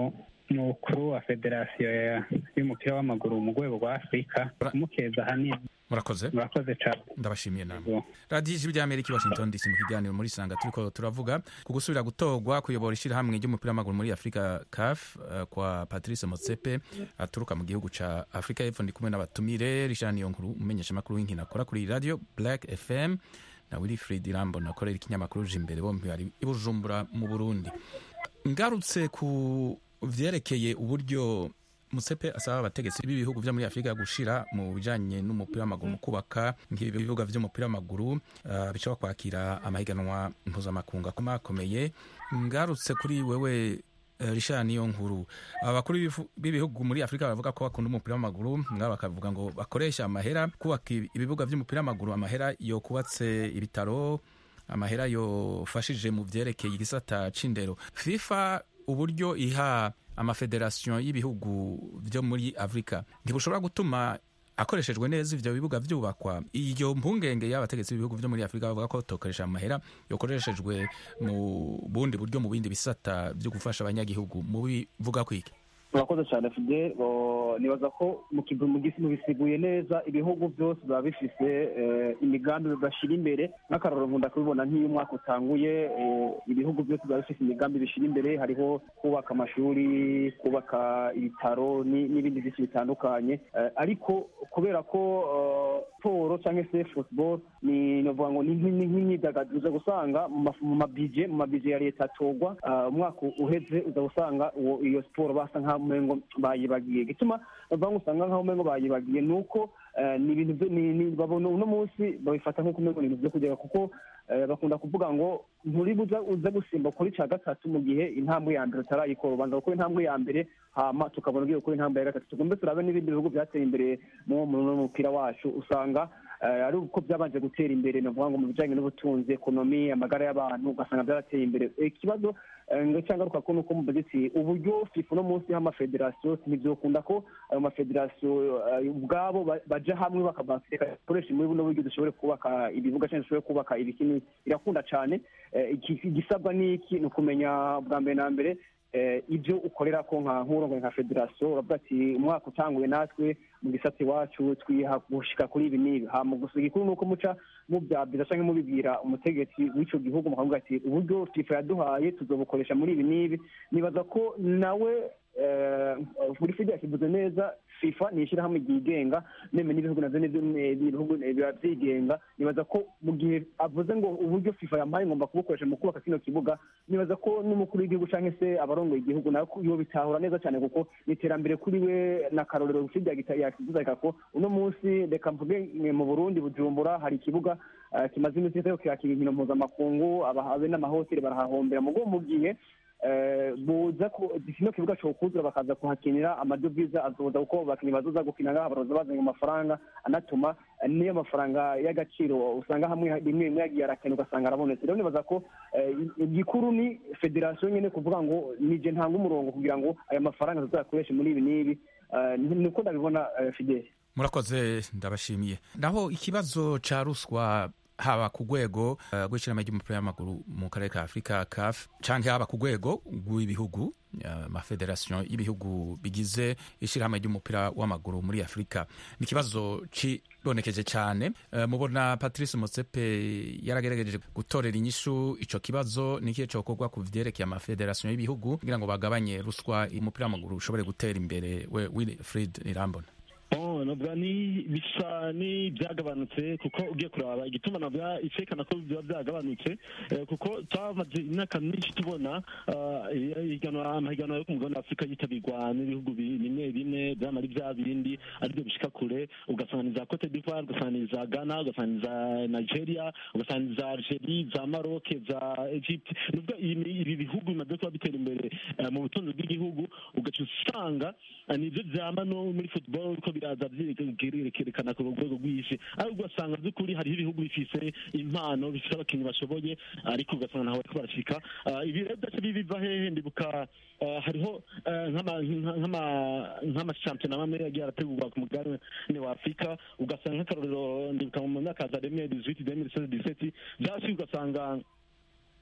umukuru wa federasiyo ya- y'umupira w'amaguru mu rwego rwa afurika kumukeza ahanini murakoze murakoze cyane ndabashimiye namwe radiyo ijwi ry'amerika i washington dc mu kiganiro muri sanga turiko turavuga ku gusubira gutorwa kuyobora ishyirahamwe ry'umupira w'amaguru muri afurika caf eh, kwa patrice motsepe aturuka mu gihugu ca afurika y'epfo ndi kumwe n'abatumire richard niyonkuru umumenyeshamakuru w'inkino akora kuri radio black fm na wilfrid rambo nakorera ikinyamakuru jimbere bombi bari i bujumbura mu burundi ngarutse ku vyerekeye uburyo musepe asaba abategetsi b'ibihugu vyo muri afurika gushira mu bijanye n'umupira w'amaguru mu kubaka nk'ibi bibuga vy'umupira w'amaguru uh, bishobora kwakira amahiganwa mpuzamakungu akomakomeye ngarutse kuri wewe uh, Richard niyo nkuru abakuru b'ibifu- b'ibihugu muri afurika bavuga ko bakunda umupira w'amaguru ngabo bakavuga ngo bakoresha amahera kubaka ibi- ibibuga vy'umupira w'amaguru amahera yo kubatse ibitaro amahera yofashije mu vyerekeye igisata c'indero fifa uburyo iha amafederasiyo y'ibihugu vyo muri afurika ntibushobora gutuma akoreshejwe neza ivyo bibuga vyubakwa iyo mpungenge y'abategetsi b'ibihugu vyo muri afurika bavuga ko tokoresha amahera yokoreshejwe mu bundi buryo mu bindi bisata vyo gufasha abanyagihugu mu bivuga kwiki murakoze cyane fide nibaza ko mu kigo- mu gisi mubisiguye neza ibihugu byose biba bifise eh, imigambi bashyira imbere nk'akarorero nkunda kubibona nk'iyo umwaka utanguye eh, ibihugu byose biba bifise imigambi bishyira imbere hariho kubaka amashuri kubaka ibitaro ni- n'ibindi byinshi bitandukanye Eh, ariko kubera ko eh, siporo cyangwa se football ni novuga ngo ni nk'i- ni nk'imyidagaduro uza gusanga mu maf- mu mabije mu mabije ya leta atogwa ah, umwaka uheze uza gusanga uwo iyo siporo basa nk'aho umengo bayibagiye gituma bavuga ngo usanga nk'aho umengo bayibagiye ni uko eh, ni ibintu byo- ni- ni- babona uno munsi babifata nk'uko umengo ni ibintu byo kugera kuko eh, bakunda kuvuga ngo nturi buza uza gusimba kuri cya gatatu mu gihe intambwe ya mbere utarayikora ubanza gukora intambwe ya mbere hama tukabona ugiye gukora intambwe ya gatatu tugombe turabe n'ibindi bihugu byateye imbere mu mu- mu mupira wacu usanga eh, ari uko byabanje gutera imbere ni ukuvuga ngo mu bijyanye n'ubutunzi ekonomi amagara y'abantu ugasanga byarateye imbere Eh, ikibazo eh, ngo cyangwa ko nuko mu budgetsi uburyo fifa uno munsi y'amafederasiyo ntibyokunda ko ayo mafederasiyo eh, ubwabo ba- baja hamwe bakabaseka bakoresha muri buno buryo dushobore kubaka ibibuga cyangwa dushobore kubaka ibikini birakunda cyane Eh, iki- igisabwa ni iki ni ukumenya bwa mbere na mbere eh, ibyo ukorera ko nka nk'urongoye nka federasiyo uravuga ati umwaka utanguye natwe mu gisate iwacu twiha gushika kuri ibi n'ibi hama gusa igikuru ni uko muca mubyabwiza cyangwa mubibwira umutegetsi w'icyo gihugu mukavuga ati uburyo fifa yaduhaye tuzobukoresha muri ibi n'ibi nibaza ko nawe eh, buri fide yakivuze neza fifa ni ishyirahamwe ryigenga neme n'ibihugu navyo nivyo eh, ibihugu eh, biba vyigenga nibaza ko mu gihe avuze ngo uburyo fifa yampaye ngomba kubukoresha mu kubaka kino kibuga nibaza ko n'umukuru w'igihugu cyangwa se abarongoye igihugu nawe ko bitahura neza cyane kuko ni iterambere kuri we na karorero fide yakivuze ko uno munsi reka mvuge eh, mu burundi bujumbura hari ikibuga eh, kimaze iminsi kitari kirakira inkino mpuzamakungu abahabe n'amahoteli barahahombera mugo mu gihe eh, buza ku kino kibuga cokuzura bakaza kuhakinira amadovize azoza kuko abakinnyi bazoza gukina ngaha baroza bazanye amafaranga anatuma eh, niyo mafaranga y'agaciro usanga hamwe rimwe rimwe yagiye arakena ugasanga arabonetse rero nibaza ko eh, igikuru ni federasiyo nyene kuvuga ngo nije ntanga umurongo kugira ngo aya mafaranga tuzayakoreshe muri ibi n'ibi Eh, ni- niko ndabibona eh, fideli murakoze ndabashimiye naho ikibazo ca ruswa haba ku rwego uh, rw'ishyirahamwe ry'umupira w'amaguru mu karere ka afurika caf canke haba ku rwego rw'ibihugu uh, amafederasiyo y'ibihugu bigize ishyirahamwe ry'umupira w'amaguru muri afurika ni ikibazo cibonekeje cyane uh, mubona patrice motsepe yaragerageje gutorera inyishu ico kibazo ni ikihe cokorwa ku vyerekeye amafederasiyo y'ibihugu kugira ngo bagabanye ruswa umupira w'amaguru ushobore gutera imbere we wilfrid irambona Oh, navuga ni bisa ni byagabanutse kuko ugiye kuraba igituma navuga icekana ko biba byagabanutse eh, kuko twamaze imyaka myinshi tubona ah, ihiganwa amahiganwa yo ku mugabane wa afurika yitabirwa n'ibihugu bi- bimwe bimwe byamara ibya bindi aribyo bishika kure ugasanga ni za cote d'ivoire ugasanga ni za ghana ugasanga ni za nigeria ugasanga ni za algerie za maroc za egypte nuvuga ibi ibi bihugu bimaze kuba bitera imbere eh, mu butunzi bw'igihugu ugaca usanga eh, nivyo vyama no muri football ko biraza vyerekana ku rwego rw'isi ariko ugasanga by'ukuri hariho ibihugu bifise impano bifise abakinnyi bashoboye ariko ugasanga ntawe bariko barashika Ah, ibi rero byaca biva hehe ndibuka ah, hariho eh, nk'ama- nk'ama- nk'amashampiyona amwe yagiye arategurwa ku mugabane wa afurika ugasanga nk'akarorero ndibuka mu myaka za demire dizwiti demire seze diseti byasi ugasanga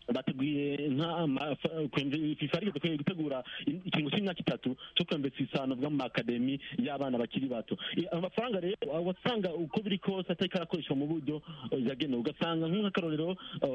bateguye fifa ariko dukwiye gutegura ikintu cy'imyaka itatu cyo kwembetsa isano bwa mu makademi y'abana bakiri bato amafaranga rero wasanga uko biri kose atari karakoreshwa mu buryo yagenewe ugasanga nk'akarorero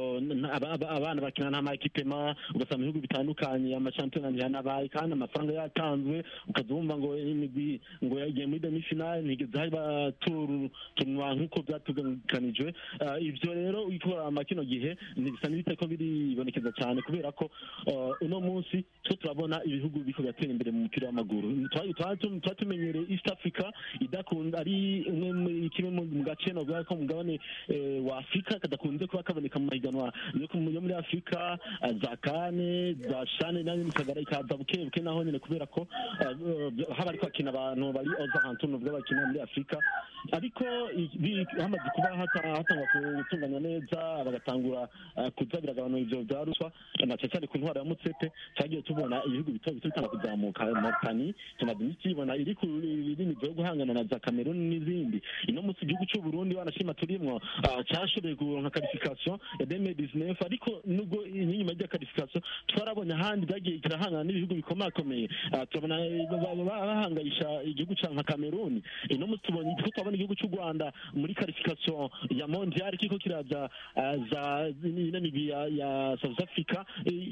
abana bakina nta makipema ugasanga mu bihugu bitandukanye amashampiyona ntihanabaye kandi amafaranga yatanzwe ukaza wumva ngo imigwi ngo yagiye muri demifinale ntigeze hari baturunwa nk'uko byatuganganijwe ibyo rero ikora kino gihe bisa n'ibiteko biribonekeza cyane kubera ko uno munsi two turabona ibihugu biko biratera imbere mu mupira w'amaguru tuba tumenyereye east africa idakunda ari umwe kimwe mu gace novuga ko mugabane wa afurika kadakunze kuba kaboneka mu mahiganwa yo muri afurika za kane za shane nayo misagara ikaza buke buke naho nyine kubera ko haba ariko hakina abantu bari oza hantu novuga bakina muri afurika ariko hamaze kuba hatangwa gutunganya neza bagatangura kuza biragabanura ivyo vya ruswa na cyane ku ntwaro ya mutsete cyagiye tubona ibihugu bito bito bitanga kuzamuka mauritani tumaze iminsi tubona iri ku rinini vyo guhangana na za cameroon n'izindi ino munsi igihugu c'u burundi wanashima turimwo cyashoboye kuronka qualification ya deme business ariko nubwo inyuma y'ya qualification twarabonye ahandi byagiye kirahangana n'ibihugu bikomakomeye turabona bahangayisha igihugu ca nka cameroon ino munsi tubonye ko twabona igihugu c'u rwanda muri qualification ya mondial kiko kiraza za migwi ya south africa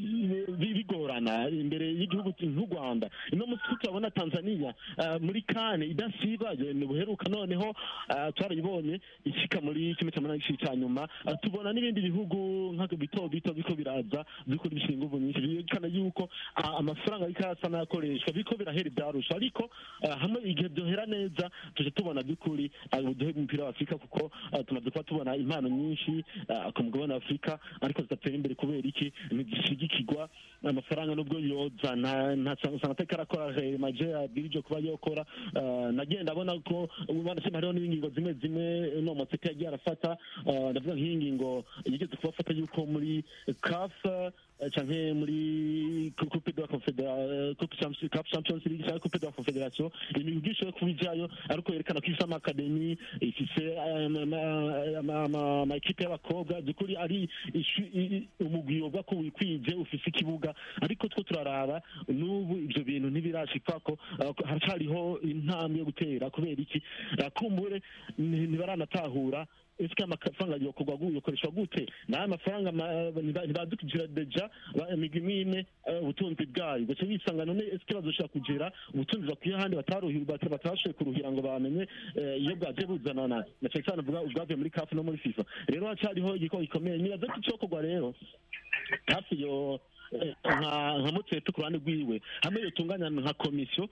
bigorana imbere y'igihugu nk'u rwanda ino munsi turabona tanzania muri kane idasiba buheruka noneho twarayibonye ishika muri kimwe cya munani cya nyuma tubona n'ibindi bihugu nka bito bito biko biraza biko bishinga inguvu nyinshi byerekana yuko amafaranga ariko asa n'ayakoreshwa biko birahera ibyarusha ariko hamwe igihe byohera neza tuje tubona by'ukuri ubuduhe bw'umupira wa afurika kuko tumaze kuba tubona impano nyinshi ku mugabane wa afurika ariko zidatera imbere kubera iki ntigishigikirwa amafaranga nubwo yoza ntasanga atari karakora maje abwirije kuba yokora nagenda abona ko banasema hariho n'ingingo zimwe zimwe no matseka yagiye arafata ndavuga nk'iyi ngingo yigeze kubafata yuko muri kafa canke muri coupe de la confederation coupe champions league cyangwa coupe de la confederation imigwi ishoboye kuba ijayo ariko yerekana ko ifise amakademi ifise amakipe y'abakobwa byukuri ari umugwi wovuga ko wikwije ufise ikibuga ariko two turaraba n'ubu ivyo bintu ntibirashikwako haracariho intambwe yo gutera kubera iki kumbure ntibaranatahura ese amafaranga yokorwa yokoreshwa gute nayo amafaranga ntibadukijira deja imigwi imwe ubutunzi bwayo gace bisanga none ese bazoshobora kugira ubutunzi bakwiye ahandi batashoboye kuruhira ngo bamenye iyo bwaje buzanana na cyane cyane uvuga ubwavuye muri kafu no muri fifa rero hacariho igikoko gikomeye nibaza ko icokorwa rero hafi yo nka mutsete ku ruhande rwiwe hamwe yotunganya nka komisiyo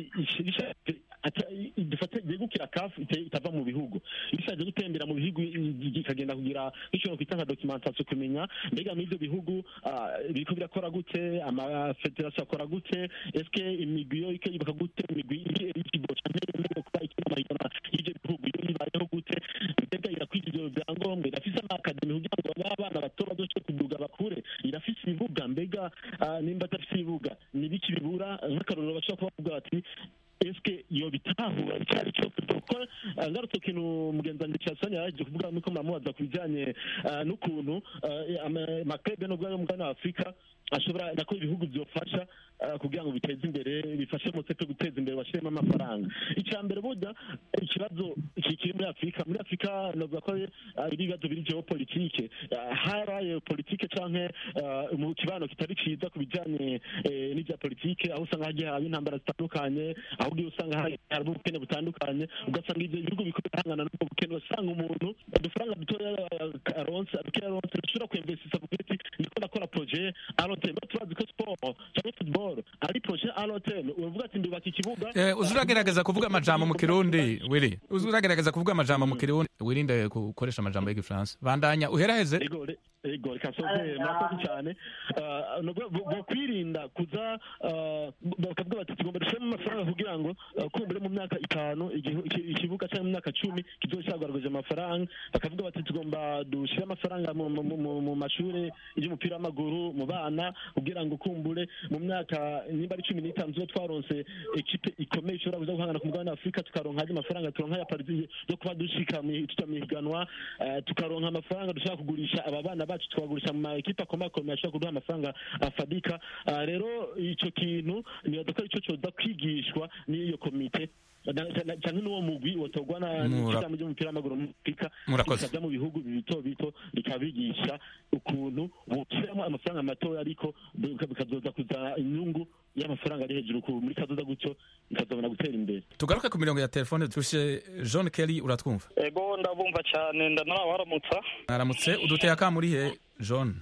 dufate yegukira kafu itava mu bihugu ishaje gutembera mu bihugu ikagenda kugira nk'icyo kwita nka documentation kumenya mbega muri ibyo bihugu biriko birakora gute amafederasiyo akora gute eske imigwi yo ikayubaka gute imigwi iri eligible canke yemerewe kuba ikina amahiganwa y'ivyo bihugu yo ibayeho gute mbega irakwije ivyo vyangombwa irafise amakademi kugira ngo b'abana bato bazoshobore kuduga bakure irafise ibibuga mbega nimba adafise ibibuga ni biki bibura nk'akarorero bashobora kuba bavuga bati eske yo bitahura icyari cyo kuko ngarutse kintu mugenzi wanjye cyasanye yaje kuvuga nuko muramubaza ku bijyanye n'ukuntu amaklebe no bwayo mugana wa afurika ashobora nako ibihugu byofasha kugira ngo biteze imbere bifashe mu sepe guteza imbere bashyiremo amafaranga icya mbere burya ikibazo kiri muri afurika muri afurika navuga ko ari ibibazo biri geopolitike haraye politike canke mu kibano kitari ciza ku bijyanye n'ibya politike aho usanga hagiye haba intambara zitandukanye aho ugiye usanga hari ubukene butandukanye ugasanga ibyo bihugu biko birahangana n'ubwo bukene ugasanga umuntu udufaranga dutoya aronse dukeya aronse dushobora kwemvesisa avuga ati ndiko ndakora projet alotem turazi ko sport cyangwa football ari projet alotem uvuga ati ndubaka ikibuga uzi uragerageza kuvuga amajambo mu kirundi wiri uzi uragerageza kuvuga amajambo mu kirundi wirinde gukoresha amajambo y'igifaransa bandanya uheraheze ego reka soze murakoze cyane bokwirinda kuza bakavuga bati tugomba dushiremo amafaranga kugira ngo kumbure mu myaka itanu ikibuga cyangwa mu myaka cumi kizoba cyagaragaje amafaranga bakavuga bati tugomba dushyire amafaranga mu mashuri y'umupira w'amaguru mu bana kugira ngo kumbure mu myaka nimba ari cumi n'itanu tuba twaronse ekipe ikomeye ishobora kuza guhangana ku mugabane wa afurika tukaronka andi mafaranga turonka ya pariti yo kuba dushika tuja mu higanwa tukaronka amafaranga dushobora kugurisha aba bana bacu tukagurisha mu ma ekipe akomakomeye ashobora kuduha amafaranga afadika Ah, rero ico kintu nibaza ko ico coza kwigishwa n'iyo komite na- na- canke n'uwo mugwi wotorwa na Mura- n'ishirahamwe ry'umupira w'amaguru muri afurika Murakoze. bikaja mu bihugu bito bito bikabigisha ukuntu bokiramo amafaranga matoya ariko bika- bikazoza kuzana inyungu y'amafaranga ari hejuru ku- muri kazoza gutyo bikazobona gutera imbere tugaruke ku mirongo ya telefone turushe john kelly uratwumva ego ndabumva cyane ndanarawe waramutsa mwaramutse uduteye akamurihe john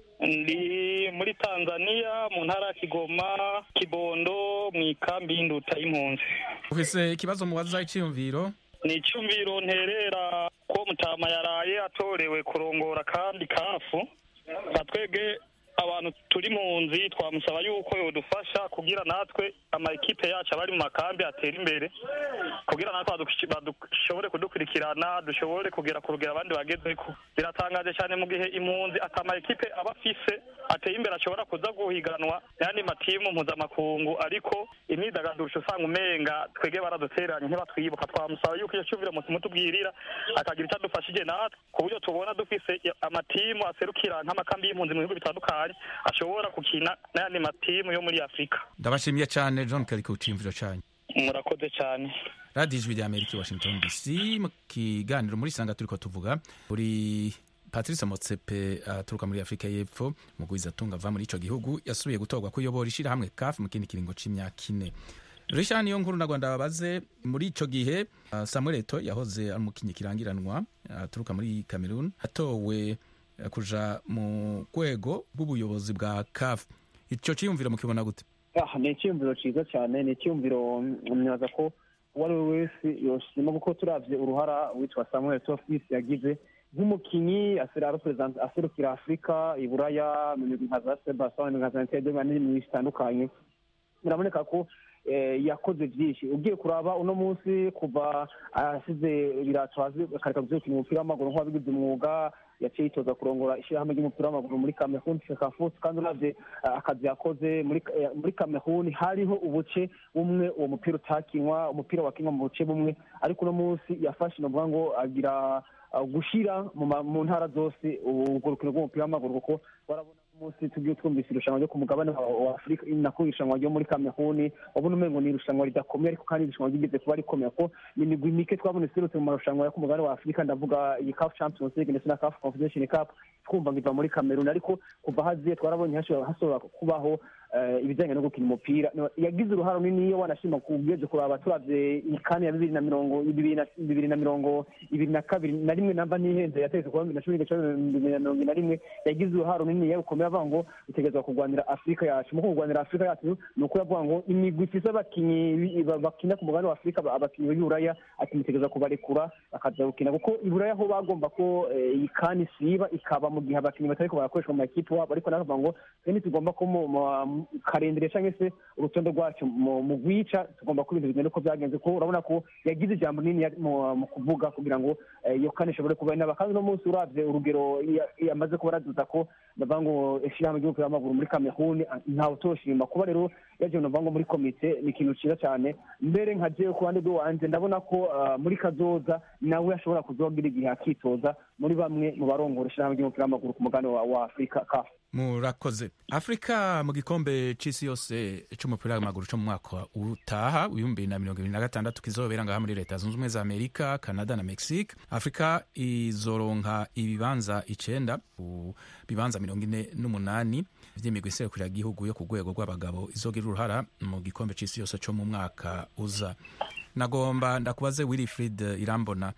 ndi muri tanzania mu ntara ya kigoma kibondo mu ikambi y'induta y'impunzi ufise ikibazo mubaza iciyumviro ni icyumviro nterera ko mutama yaraye atorewe kurongora kandi kafu nka twebwe abantu turi mu nzi twamusaba yuko yodufasha kugira natwe ama ekipe yacu abari mu makambi atera imbere kugira natwe badush- badushobore kudukurikirana dushobore kugera ku rugero abandi bagezeko biratangaje cyane mu gihe impunzi ata ama ekipe aba afise ateye imbere ashobora kuza guhiganwa n'ayandi matimu mpuzamakungu ariko imyidagaduro usanga umenga twege baradutereranye ntibatwibuka twamusaba yuko iyo cyumviro muti mutubwirira akagira icyo adufashije natwe ku buryo tubona dufise amatimu aserukira nk'amakambi y'impunzi mu bihugu bitandukanye ashobora gukina n'ayandi matimu yo muri afurika ndabashimiye cyane john kelly ku ciyumviro cyanyu murakoze cyane radiyo ijwi rya amerika i washington dc mu kiganiro muri sanga turiko tuvuga uri patrice motsepe aturuka muri afurika y'epfo mugwiza atunga ava muri ico gihugu yasubiye gutorwa kuyobora ishirahamwe kaf mu kindi kiringo c'imyaka ine risha niyo nkuru nagwa ndababaze muri ico gihe uh, samuel eto yahoze ari umukinyi kirangiranwa aturuka muri cameroon atowe uh, kuja mu rwego rw'ubuyobozi bwa kaf ico ciyumviro mukibona gute Ah, ni icyumviro cyiza cyane ni icyumviro mwaza ko uwo ari we wese yoshima kuko turavye uruhara witwa samuel tofis yagize nk'umukinyi asera- represent- aserukira afurika iburaya mu migwi nka za sebasoni nka za ntedema n'ibintu bitandukanye biraboneka ko eh, yakoze byinshi ugiye kuraba uno munsi kuva asize ibirato hasi akareka gukina umupira w'amaguru nk'uwabigize umwuga yaciye yitoza kurongora ishyirahamwe ry'umupira w'amaguru muri kameruni fekafusi kandi uravye eh, akazi yakoze muri eh, muri kameruni hariho ubuce bumwe uwo mupira utakinwa umupira wakinwa mu buce bumwe ariko uno munsi yafashe novuga ngo agira uh, gushira mu ma- mu ntara zose urwo rukino rw'umupira w'amaguru kuko warabona umunsi tugiye twumvise irushanwa ryo ku mugabane wa wa afurika nako irushanwa ryo muri kameruni wabona umengo ni irushanwa ridakomeye ariko kandi irushanwa ryigeze kuba rikomeye ko ni imigwi mike twabona iserutse mu marushanwa yo ku mugabane wa afurika ndavuga iyi caf champions league ndetse na caf confederation cup twumva ngo iva muri kameruni ariko kuva haziye twarabonye hashobora hashobora kubaho eh, ibijyanye no gukina umupira No, yagize uruhare runini iyo wanashima kubweze kuraba turavye ikani ya bibiri na mirongo bibiri na bibiri na mirongo ibiri na kabiri na rimwe namba ntihenze yategetse kuba bibiri na cumi n'icyenda bibiri na mirongo ibiri na rimwe yagize uruhare runini yarukomeye avuga ngo itegerezwa kurwanira afurika yacu mu kurwanira afurika yacu ni uko yavuga ngo imigwi ifise abakinyi bi- ba- bakina ku mugabane wa afurika ba- abakinyi b'iburaya ati mutegerezwa kubarekura bakaza gukina kuko iburaya ho bagomba ko eh, iyi kani isiba ikaba mu gihe abakinyi batariko barakoreshwa mu makipe wabo ariko nawe bavuga ngo twe ntitugomba ko mu- mu- mu karendere cyangwa se urutonde rwacu mu mu rwica tugomba ko ibintu bigenda uko byagenze kuko urabona ko yagize ijambo rinini yari mu mu kuvuga kugira ngo eh, iyo kane ishobore kuba inaba kandi uno munsi uravye urugero ya- yamaze kuba araduza ko bavuga ngo ishyirahamwe ry'umupira w'amaguru muri kameruni ntawe utoshima kuba rero yaje bavuga ngo muri komite ni ikintu cyiza cyane mbere nka jewe ku ruhande rw'iwanje ndabona ko ah, muri kazoza nawe ashobora kuzogira igihe akitoza muri bamwe mu barongora ishyirahamwe ry'umupira w'amaguru ku mugabane wa wa afurika kafu murakoze afurika mu gikombe c'isi yose c'umupira w'amaguru co mu mwaka utaha w'ibihumbi bibiri na mirongo ibiri na gatandatu kizobera ngaha muri leta zunze ubumwe za amerika canada na mexique afurika izoronka ibibanza icenda ku bibanza mirongo ine n'umunani vy'imigwi iserukira igihugu yo ku rwego rw'abagabo izogira uruhara mu gikombe c'isi yose co mu mwaka uza nagomba ndakubaze wilfrid irambona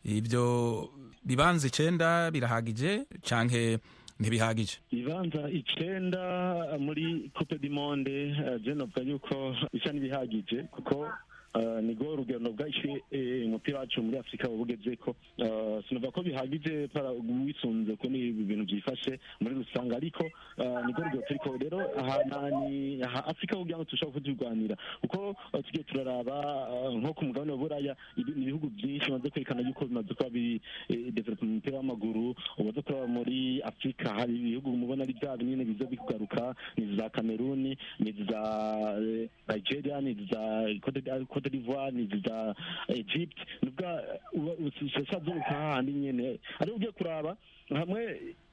ibyo bibanza icenda birahagije canke ntibihagije ibibanza icenda muri coupe du monde eh, je novuga yuko bisa n'ibihagije kuko eh, nigo urugendo bwacu eh, umupira wacu muri afurika bugezeko Eh, sinovuga ko bihagije para wisunze ko ni ibintu byifashe muri rusange ariko eh, nigo urugero turiko rero aha nani aha afurika kugira ngo tushobora kuturwanira kuko eh, tugiye turaraba eh, nko ku mugabane wa buraya ibi- ni ibihugu byinshi bimaze kwerekana yuko bimaze kuba biri developa mu mupira w'amaguru umaze kuraba muri afurika hari ibihugu mubona ari bya binini biza bikugaruka ni za kameruni ni za eh, nigeria ni za Cote d'I- cote d'ivoire ni za egypt nubwa usazaruka hahandi nyene ariko ugiye kuraba hamwe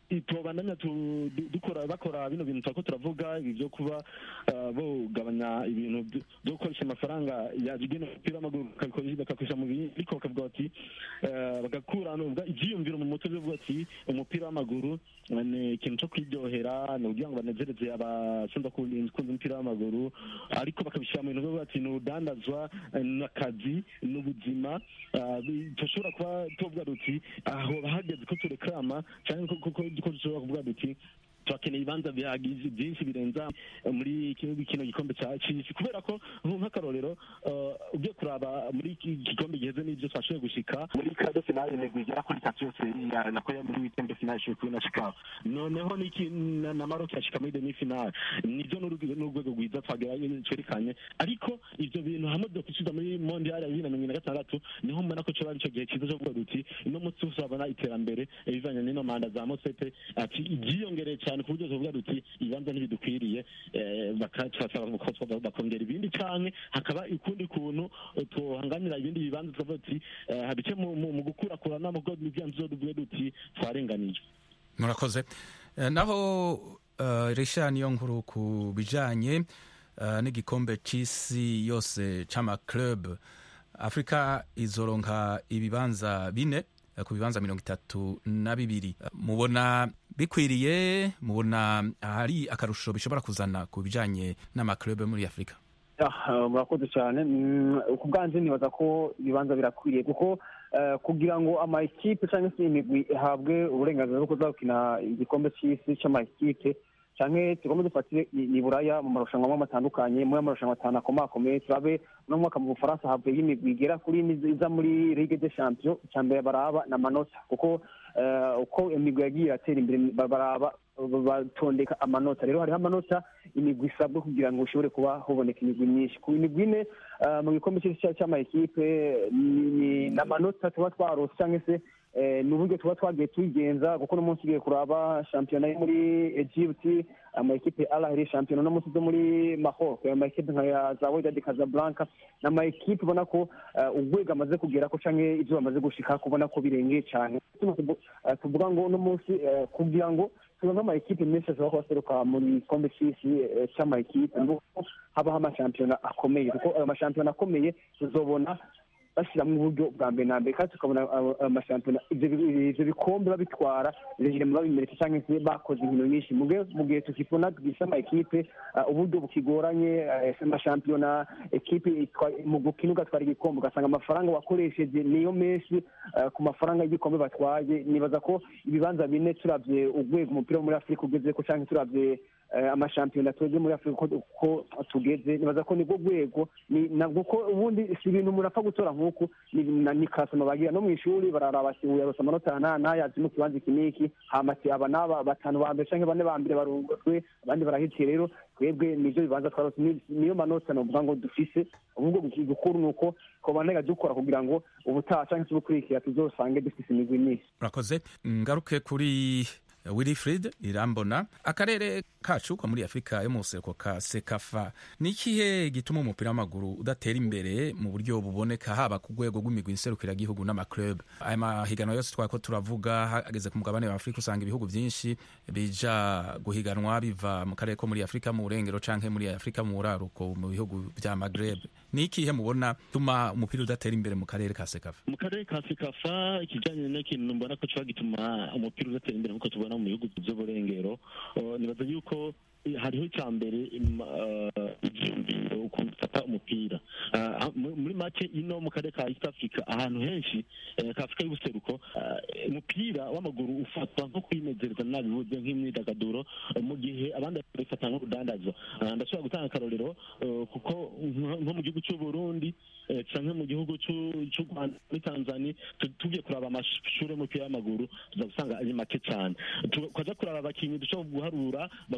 tubandanya tu- du- dukora bakora bino bintu turako turavuga ibi byo kuba ah, bogabanya ibintu byo- byo gukoresha amafaranga yagena umupira w'amaguru bakabikoresha- bakakoresha mu bindi ariko bakavuga bati eh, bagakura nubwo ivyiyumviro mu mutwe byo kuvuga ati umupira w'amaguru eh, ni ikintu cyo kwiryohera ni ukugira ngo banezereze abakunda kunda umupira w'amaguru ariko bakabishyira mu bintu byo kuvuga ati ni urudandazwa eh, n'akazi n'ubuzima ah, bi- dushobora kuba tuvuga duti aho hageze ko tureklama cyangwa ko- ko ko dushobora kuvuga duti turakeneye ibibanza bihagije byinshi birenza eh, muri kino kino gikombe cya cy'isi kubera ko nk- nk'akarorero eh, ugiye kuraba muri iki gikombe giheze n'ibyo twashoboye gushika muri kado finale imigwi igera kuri itatu yose ya- nako ya muri weekend finale ishoboye kubona shikaho noneho n'iki na na Maroc yashika muri demi finale nibyo n'urwego n'urwego rwiza twagerayo twerekanye ariko ivyo bintu hamwe byo kusubiza muri mondial ya bibiri na mirongo ine na gatandatu niho mbona ko coba arico gihe cyiza cyo kuvuga duti uno munsi tuzabona iterambere eh, bivanye n'ino manda za mosepe ati ibyiyongereye cyane ku buryo tuvuga duti ibibanza ntibidukwiriye eh, bakacasaba ko twa- bakongera ibindi canke hakaba ukundi kuntu eh, twohanganira ibindi bibanza tukavuga duti eh, habice mu mu- mu gukurakurana mu bwo n'ibyanzu tuvuge duti twarenganije murakoze Eh, naho uh, risha niyo nkuru ku bijanye uh, n'igikombe c'isi yose c'amaclub afurika izoronka ibibanza bine eh, ku bibanza mirongo itatu na bibiri Eh, mubona bikwiriye mubona hari akarusho bishobora kuzana ku bijanye n'amaclub muri afurika Ah, murakoze cyane Mm, ku bwanjye nibaza ko ibibanza birakwiriye kuko eh, kugira ngo ama ekipe cyangwa se imigwi ihabwe uburenganzira bwo kuza gukina igikombe cy'isi cy'ama ekipe canke tugomba dufatire i i buraya mu marushanwa amwe atandukanye muri amarushanwa atanu akomakomeye turabe uno mwaka mu bufaransa havuye imigwi igera kuri ine iza muri ligue des champions icya mbere baraba na manota kuko eh, uko imigwi yagiye iratera imbere ba- baraba batondeka amanota rero hariho amanota imigwi isabwa kugira ngo ushobore kuba huboneka imigwi myinshi ku migwi ine eh, mu gikombe cy'isi cya- cy'amakipe ni- ni ni amanota tuba twarose cyangwa se eh, ni uburyo tuba twagiye tuyigenza kuko uno munsi ugiye kuraba shampiyona yo muri egypt amakipe arahiri shampiyona uno munsi zo muri mahoro amakipe nka ya za wydad casablanca ni amakipe ubona ko eh, urwego amaze kugera ko canke ibyo bamaze gushika kubona ko birengeye cyane Tuno tuvu- eh, tuvuga ngo uno munsi eh, kugira ngo tubone amakipe menshi ashobora kuba aseruka mu gikombe cy'isi eh, c'amakipe nuko habaho amashampiyona akomeye kuko ayo mashampiyona akomeye tuzobona bashyiramo uburyo bwa mbere na mbere kandi tukabona abo- amashampiyona ibyo bi- ibyo bikombe babitwara biragenda babimeretse cyangwa se bakoze inkino nyinshi mu gihe mu gihe tukibona tugisha ama ekipe uh, uburyo bukigoranye uh, amashampiyona ekipe itwa- mu gukina ugatwara igikombe ugasanga amafaranga wakoresheje niyo menshi uh, ku mafaranga y'igikombe batwaye nibaza ko ibibanza bine turabye urwego umupira wo muri afurika ugeze ko cyangwa turabye eh, amashampiyona twebwe muri afurika uko uko tugeze nibaza ko nibwo rwego ni- na- kuko ubundi si ibintu umuntu apfa gutora nk'uku ni na- ni kasoma bagira no mu ishuri bararaba ati uyu yarose amanota aya n'aya n'aya azi mu kibanza iki n'iki hama ati aba n'aba batanu ba mbere cyangwa bane ba mbere barungurwe abandi barahitiye rero twebwe nibyo bibanza twarose ni- niyo manota novuga ngo dufise ahubwo gukuru ni uko twobanega dukora kugira ngo ubutaha cyangwa se ubukurikira tuzosange dufise imigwi myinshi murakoze ngaruke kuri wilfrid irambona akarere kacu ko muri afurika yo mu buseruko ka sekafa ni ikihe gituma umupira w'amaguru udatera imbere mu buryo buboneka haba ku rwego rw'imigwi nserukiragihugu n'amaclub aya mahiganwa yose twari ko turavuga hageze ku mugabane wa afurika usanga ibihugu byinshi bija guhiganwa biva mu karere ko muri afurika mu burengero canke muri afurika mu buraruko mu bihugu vya magreb ni ikihe mubona tuma umupira udatera imbere mu karere ka sekafa mu karere ka sekafa ikijyanye n'ikintu mbona ko kiba gituma umupira udatera imbere nk'uko tubona mu bihugu by'uburengero uh, nibaza yuko eh, hariho icya mbere im- uh, ibyiyumviro ukuntu ufata umupira Uh, ah, mu- muri make ino mu karere ka east africa ahantu henshi eh, ka afurika y'ubuseruko uh, umupira w'amaguru ufatwa nko kwinezereza nabivuze nk'imyidagaduro uh, mu gihe abandi babifata nk'urudandazo Uh, ndashobora gutanga akarorero uh, kuko nko nko mu gihugu cy'uburundi eh, canke mu gihugu c'u- c'u rwanda muri tanzania tu- tugiye kuraba amashuri y'umupira w'amaguru tuza gusanga ari make cyane Tu- twaja kuraba abakinnyi dushobora guharura bavuye muri kano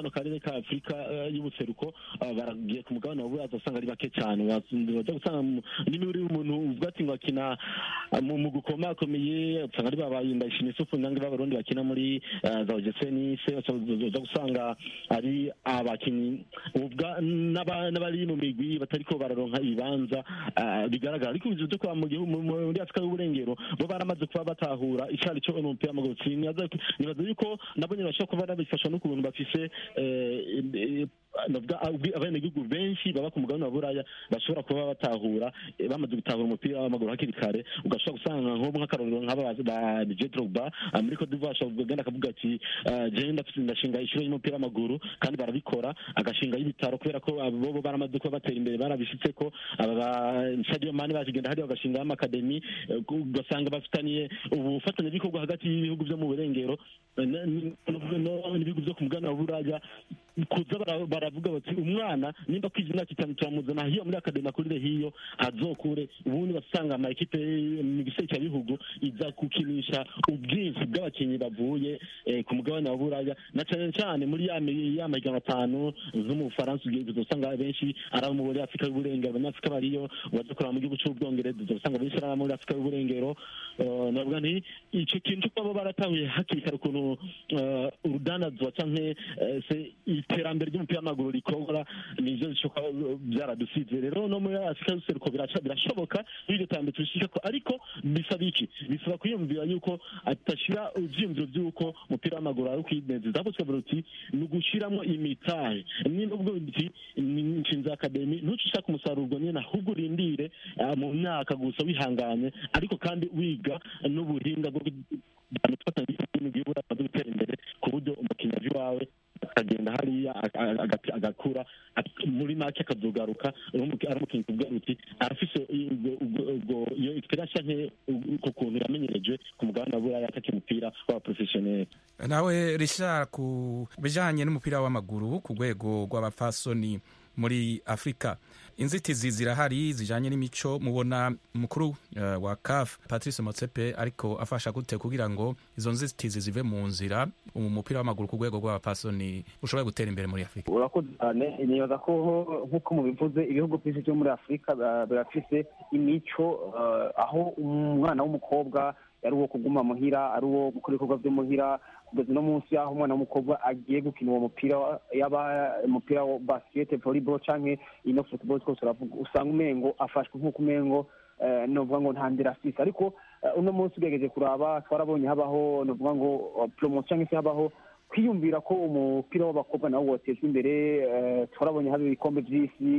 kano karere ka afurika eh, y'ubuseruko ah, baragiye ku mugabane wa buraza usanga ari bake cyane baza gusanga mu- niba uri umuntu uvuga ati ngo akina ah, mu mu gukomakomeye usanga ari babaye ndayishimiye isufu nange b'abarundi bakina muri ah, za ogeseni se uza gusanga ari abakinnyi ubwa n'aba- n'abari mu migwi batariko bararonka ibibanza ah, bigaragara ariko ibyo byo kuba mu gihugu mu- muri afurika y'uburengero bo baramaze kuba batahura icari cyo umupira w'amaguru Sinibaza- nibaza yuko nabo nyine bashobora kuba babifashwa n'ukuntu bafise eh, eh, navuga abwi- abenegihugu benshi baba ku mugabane wa buraya bashobora kuba batahura eh, bamaze gutahura umupira w'amaguru hakiri kare ugashobora gusanga nko nk'akarorero nk'aba ba- ba Didier Drogba ah, muri Cote d'Ivoire ashobora kugenda akavuga ati ah, jewe ndafise ndashinga ishuri y'umupira w'amaguru kandi barabikora agashinga y'ibitaro kubera ko abo bo baramaze kuba batera imbere barabishitse ko aba ba Sadio Mane bakigenda hariya bagashinga amakademi eh, ugasanga bafitaniye ubufatanyabikorwa hagati y'ibihugu byo mu burengero eh, n- n- no- n'ibihugu byo ku mugabane wa buraya kuza bara- baravuga bati umwana nimba kwiza imyaka itanu turamuzana hiyo muri akademi akurire hiyo azokure ubundi basanga ama ekipe mu giseke bihugu iza gukinisha ubwinshi bw'abakinnyi bavuye eh, ku mugabane wa buraya na cyane cyane muri ya mi- ya mahiganwa atanu nko mu bufaransa ugiye usanga benshi ari abo muri afurika y'uburengero abanyafurika bariyo baje kureba mu gihugu cy'ubwongereza usanga benshi ari abo muri afurika y'uburengero Eh, navuga nti icyo kintu cyo kuba baratahuye hakiri kare ukuntu eh, urudanazwa canke eh, se iterambere ry'umupira w'amaguru rikora nivyo bishoboka byaradusize rero no muri afurika y'ubuseruko biraca- birashoboka iyo iryo terambere turishikako ariko bisaba iki bisaba kwiyumvira yuko atashira ivyiyumviro vy'uko umupira w'amaguru ari ukwinezeza ahubwo tukavuga uti ni ugushiramwo imitahe nimba ubwo uti ni nshinze akademi ntuce ushaka umusaruro ubwo nyene ahubwo urindire ah, mu myaka gusa wihanganye ariko kandi wiga n'ubuhinga bwo gufatanya n'igihugu amaze gutera imbere ku buryo umukinnyi aje iwawe akagenda hariya aka- aga- agakura ak- muri make akazogaruka ari umuki- ari umukinnyi kuvuga uti arafise ubwo- ubwo- ubwo- iyo experience canke uko kuntu yamenyereje ku mugabane wa buraya ataka umupira w'aba professionnel nawe richard ku bijanye n'umupira w'amaguru ku rwego rw'abapfasoni muri afurika inzitizi zirahari zijanye n'imico mubona umukuru uh, wa caf patrice motsepe ariko afasha gute kugira ngo izo nzitizi zive mu nzira umupira w'amaguru ku rwego rw'abapfasoni ushobore gutera imbere muri afurika urakoze cyane nibaza ko nk'uko mubivuze ibihugu byinshi byo muri afurika ba- birafise imico eh, aho umwana w'umukobwa ari uwo kuguma muhira ari uwo gukora ibikorwa byo muhira kugeza uno munsi aho umwana w'umukobwa agiye gukina uwo mupira wa- yaba umupira wa basket volleyball canke ino football twose uravuga usanga umengo afashwe nk'uko umengo eh, novuga ngo nta ndera afise ariko eh, uno munsi ugerageje kuraba twarabonye habaho novuga ngo eh, promotion cyangwa se habaho kwiyumvira ko umupira w'abakobwa nawo wotezwa imbere eh, twarabonye haba ibikombe by'isi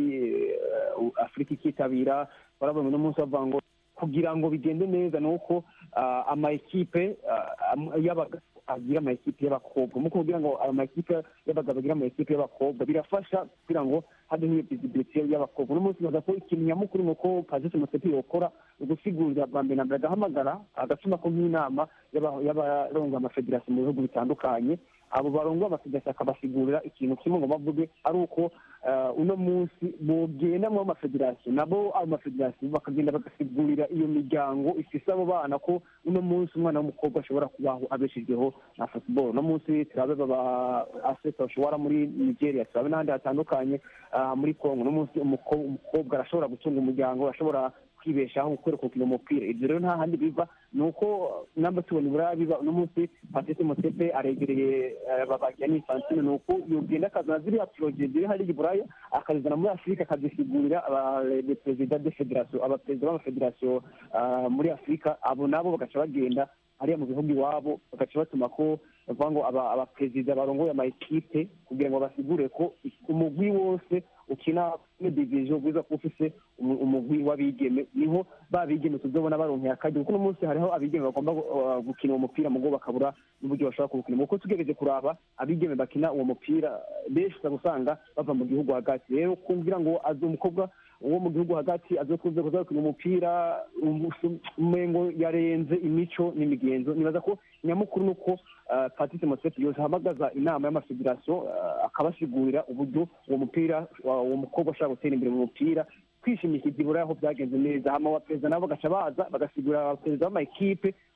eh, afurika ikitabira twarabonye uno munsi bavuga ngo kugira ngo bigende neza ni uko ah, ama ekipe ah, am- y'abagabo agira ama ekipe y'abakobwa mu kugira ngo ama ekipe y'abagabo agira ama ekipe y'abakobwa birafasha kugira ngo habeho iyo visibility y'abakobwa uno munsi baza ko ikintu nyamukuru ni uko Patrice Motsepe yokora ugusigurira bwa mbere na mbere agahamagara agatuma ko nk'inama y'aba- y'abaronga amafederasiyo mu bihugu bitandukanye abo barongo amafederasiyo akabasigurira ikintu kimwe ngo bavuge ari uko eh, uno munsi bogenda mu mafederasiyo nabo ayo mafederasiyo bakagenda bagasigurira iyo miryango ifise abo bana ko uno munsi umwana w'umukobwa ashobora kubaho abeshejweho na football uno munsi turabe baba aseta bashobora muri nigeria turabe n'ahandi hatandukanye ah, muri congo uno munsi umuko- umukobwa arashobora gutunga umuryango arashobora kwibeshaho gukora gukina umupira ibyo rero nta handi biva ni uko namba tubona uburaya biba uno munsi patrice mosepe aregereye eh, babagira n'infantine ni uko yogenda akazana ziriya poroje ziri hariya i buraya akazizana muri afurika akazisigurira abaperezida de federasiyo abaperezida b'amafederasiyo ah, muri afurika abo nabo bagaca bagenda hariya mu bihugu iwabo bagaca batuma ko bavuga ngo aba- abaperezida barongoye ama ekipe kugira ngo basigure ko umugwi wose ukina muri diviziyo bwiza kuba ufise umu- umugwi w'abigeme niho ba bigeme tuzobona baronkeye akaryo kuko uno munsi hariho abigeme bagomba gu- uh, gukina uwo mupira mugo bakabura n'uburyo bashobora kuwukina kuko tugerageje kuraba abigeme bakina uwo mupira benshi uza gusanga bava mu gihugu hagati rero kumvira ngo azi umukobwa wo mu gihugu hagati azokunze kuza gukina umupira umu- umengo yarenze imico n'imigenzo nibaza ko nyamukuru ni uko uh, patrice motsepe yose ahamagaza inama y'amafederasiyo uh, akabasigurira uburyo uwo mupira wa- uwo mukobwa ashobora gutera imbere mu mupira kwishimikira ibura aho byagenze neza hama abaperezida nabo bagaca baza bagasigurira abaperezida b'amakipe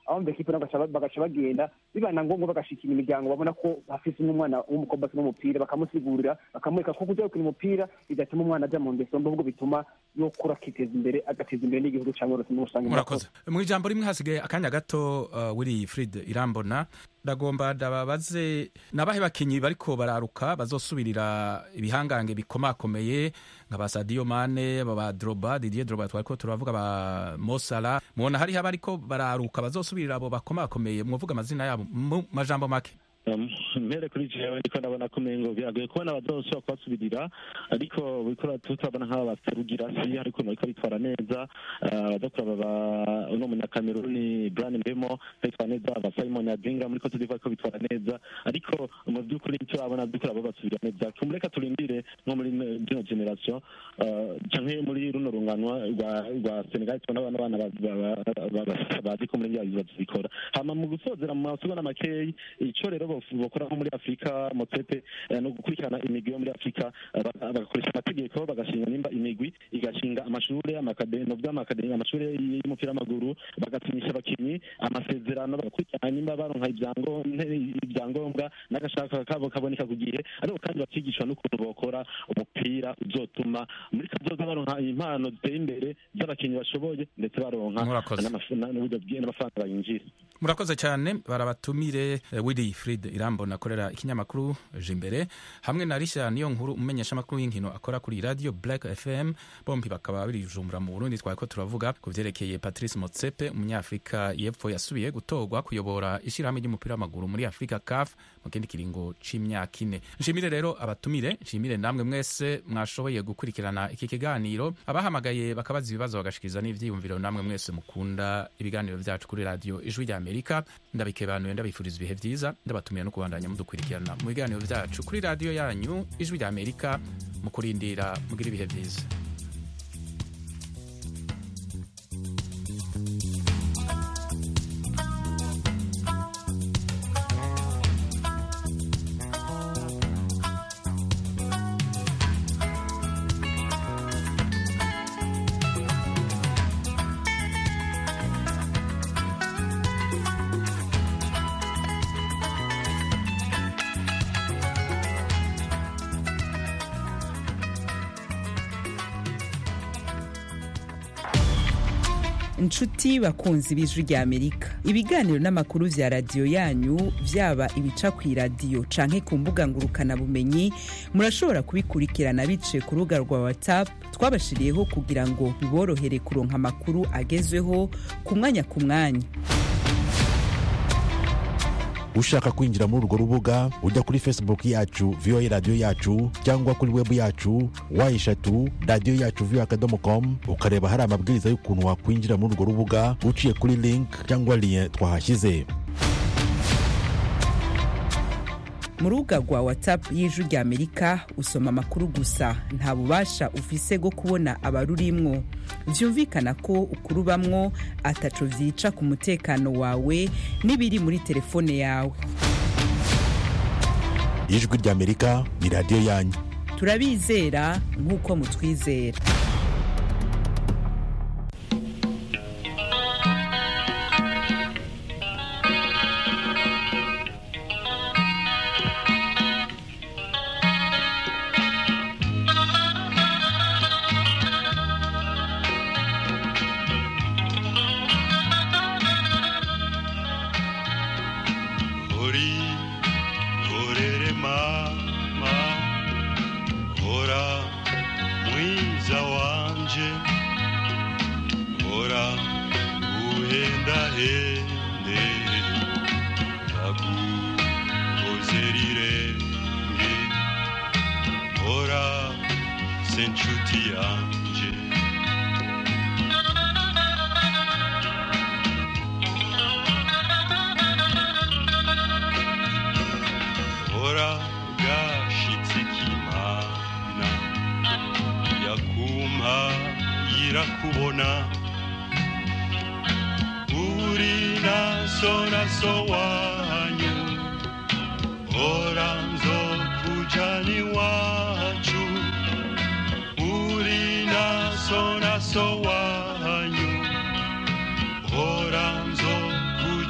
aho mu ekipe nabo bagaca- bagaca bagenda bibaye na ngombwa bagashikira imiryango babona ko hafise n'umwana w'umukobwa akina umupira bakamusigurira bakamwereka ko kuja gukina umupira bidatuma umwana aja mu ngeso mbi ahubwo bituma yokura akiteza imbere agateza imbere n'igihugu cyangwa uretse muri rusange murakoze mu ijambo rimwe hasigaye akanya gato uh, wiri frid irambona ndagomba ndababaze nabahe bakinyi bariko bararuka bazosubirira ibihangange bikomakomeye nka ba sadio mane ba ba droba didier droba twariko turavuga ba mosala mubona hariho abariko bararuka bazosubirira abo bakomakomeye mwovuga amazina yabo mu majambo make Um, mpere kuri jewe ndiko ndabona ko umengo biragoye kubona abazosubira kubasubirira ariko bikora tutabona nk'aba baserugira si ariko bariko bitwara neza Ah, abaza kuraba ba uno munyakameruni brian mbemo bitwara neza aba simon adinga muri cote d'ivoire ko bitwara neza ariko mu by'ukuri icyo babona by'ukuri abo basubira neza tumureka turindire nko muri zino generation ah, canke muri runo runganwa rwa rwa senegal tubona abana abana ba- ba- ba- ba- bazi ko muri bya bibazo bikora hama mu gusozera mu masugana makeyi ico rero bof- bokora nko muri afurika motsepe eh, no gukurikirana imigwi yo muri afurika eh, baga- bagakoresha amategeko bagashinga nimba imigwi igashinga amashure amakade- no vy'amakademi amashure y'umupira w'amaguru bagasinyisha abakinyi amasezerano bagakurikirana nimba baronka ibyango- nte- ibyangombwa n'agashaka kabo kaboneka ku gihe ariko kandi bakigishwa n'ukuntu bokora umupira uzotuma muri kazoza baronka impano ziteye imbere z'abakinyi bashoboye ndetse baronka Murakoze. n'amaf- na- n'uburyo bwi- n'amafaranga bayinjira murakoze cyane barabatumire eh, willy frid irambona akorera ikinyamakuru jimbere hamwe na risha niyo nkuru umumenyesha amakuru y'inkino akora kuri radio black fm bombi bakaba birijumbura mu burundi twariko turavuga ku vyerekeye patrice motsepe umunyafurika y'epfo yasubiye gutorwa kuyobora ishyirahamwe ry'umupira w'amaguru muri afurika caf mu kindi kiringo c'imyaka ine nshimire rero abatumire nshimire namwe mwese mwashoboye gukurikirana iki kiganiro abahamagaye bakabaza ibibazo bagashikiriza n'ivyiyumviro namwe mwese mukunda ibiganiro vyacu kuri radio ijwi rya amerika ndabikebanuye ndabifuriza ibihe vyiza ndabatumira no kubandanya mudukurikirana mu biganiro vyacu kuri radio yanyu ijwi rya amerika mu kurindira mugira ibihe vyiza inshuti bakunzi b'ijwi rya amerika ibiganiro n'amakuru vya radiyo yanyu vyaba ibica ku iradiyo canke ku mbuga ngurukanabumenyi murashobora kubikurikirana biciye ku rubuga rwa whatsapp twabashiriyeho kugira ngo biborohere kuronka amakuru agezweho ku mwanya ku mwanya ushaka kwinjira muri urwo rubuga ujya kuri facebook yacu voa radiyo yacu cyangwa kuri webu yacu wa eshatu radiyo yacu voa akadomo com ukareba hari amabwiriza y'ukuntu wakwinjira muri urwo rubuga uciye kuri link cyangwa lien twahashyize mu rubuga rwa whatsapp y'ijwi rya amerika usoma amakuru gusa nta bubasha ufise bwo kubona abarurimwo vyumvikana ko ukurubamwo ataco vyica ku mutekano wawe n'ibiri muri telefone yawe ijwi rya amerika ni radiyo yanyu turabizera nk'uko mutwizera uri korere mama hora mwiza wanje hora uhendahende ndagukoze rirenge hora se nshuti yanje hora gashitse k'imana yakumpa yirakubona uri naso naso wanyu hora nzokujana iwacu uri naso naso wanyu hora nzokujana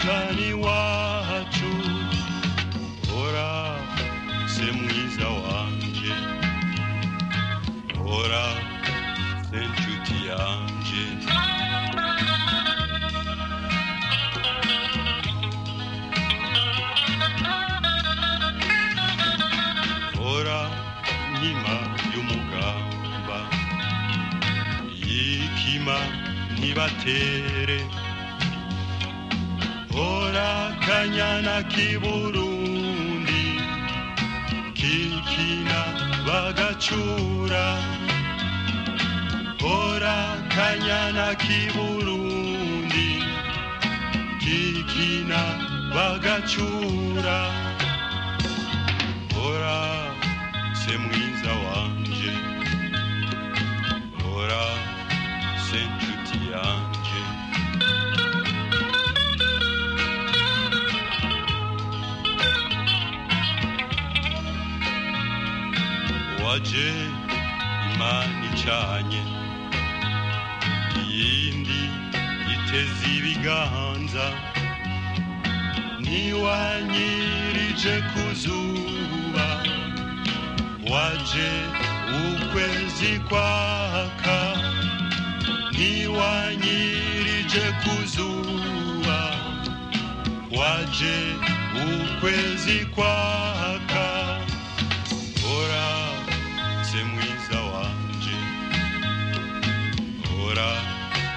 gatere hora kanyana k'iburundi kikina bagacura hora kanyana k'iburundi kikina bagacura hora se mwiza wanje hora se nshuti yanje waje imana icanye iyindi iteze ibiganza ntiwanyirije ku zuba waje ukwezi kwaka ntiwanyirije ku zuba waje ukwezi kwaka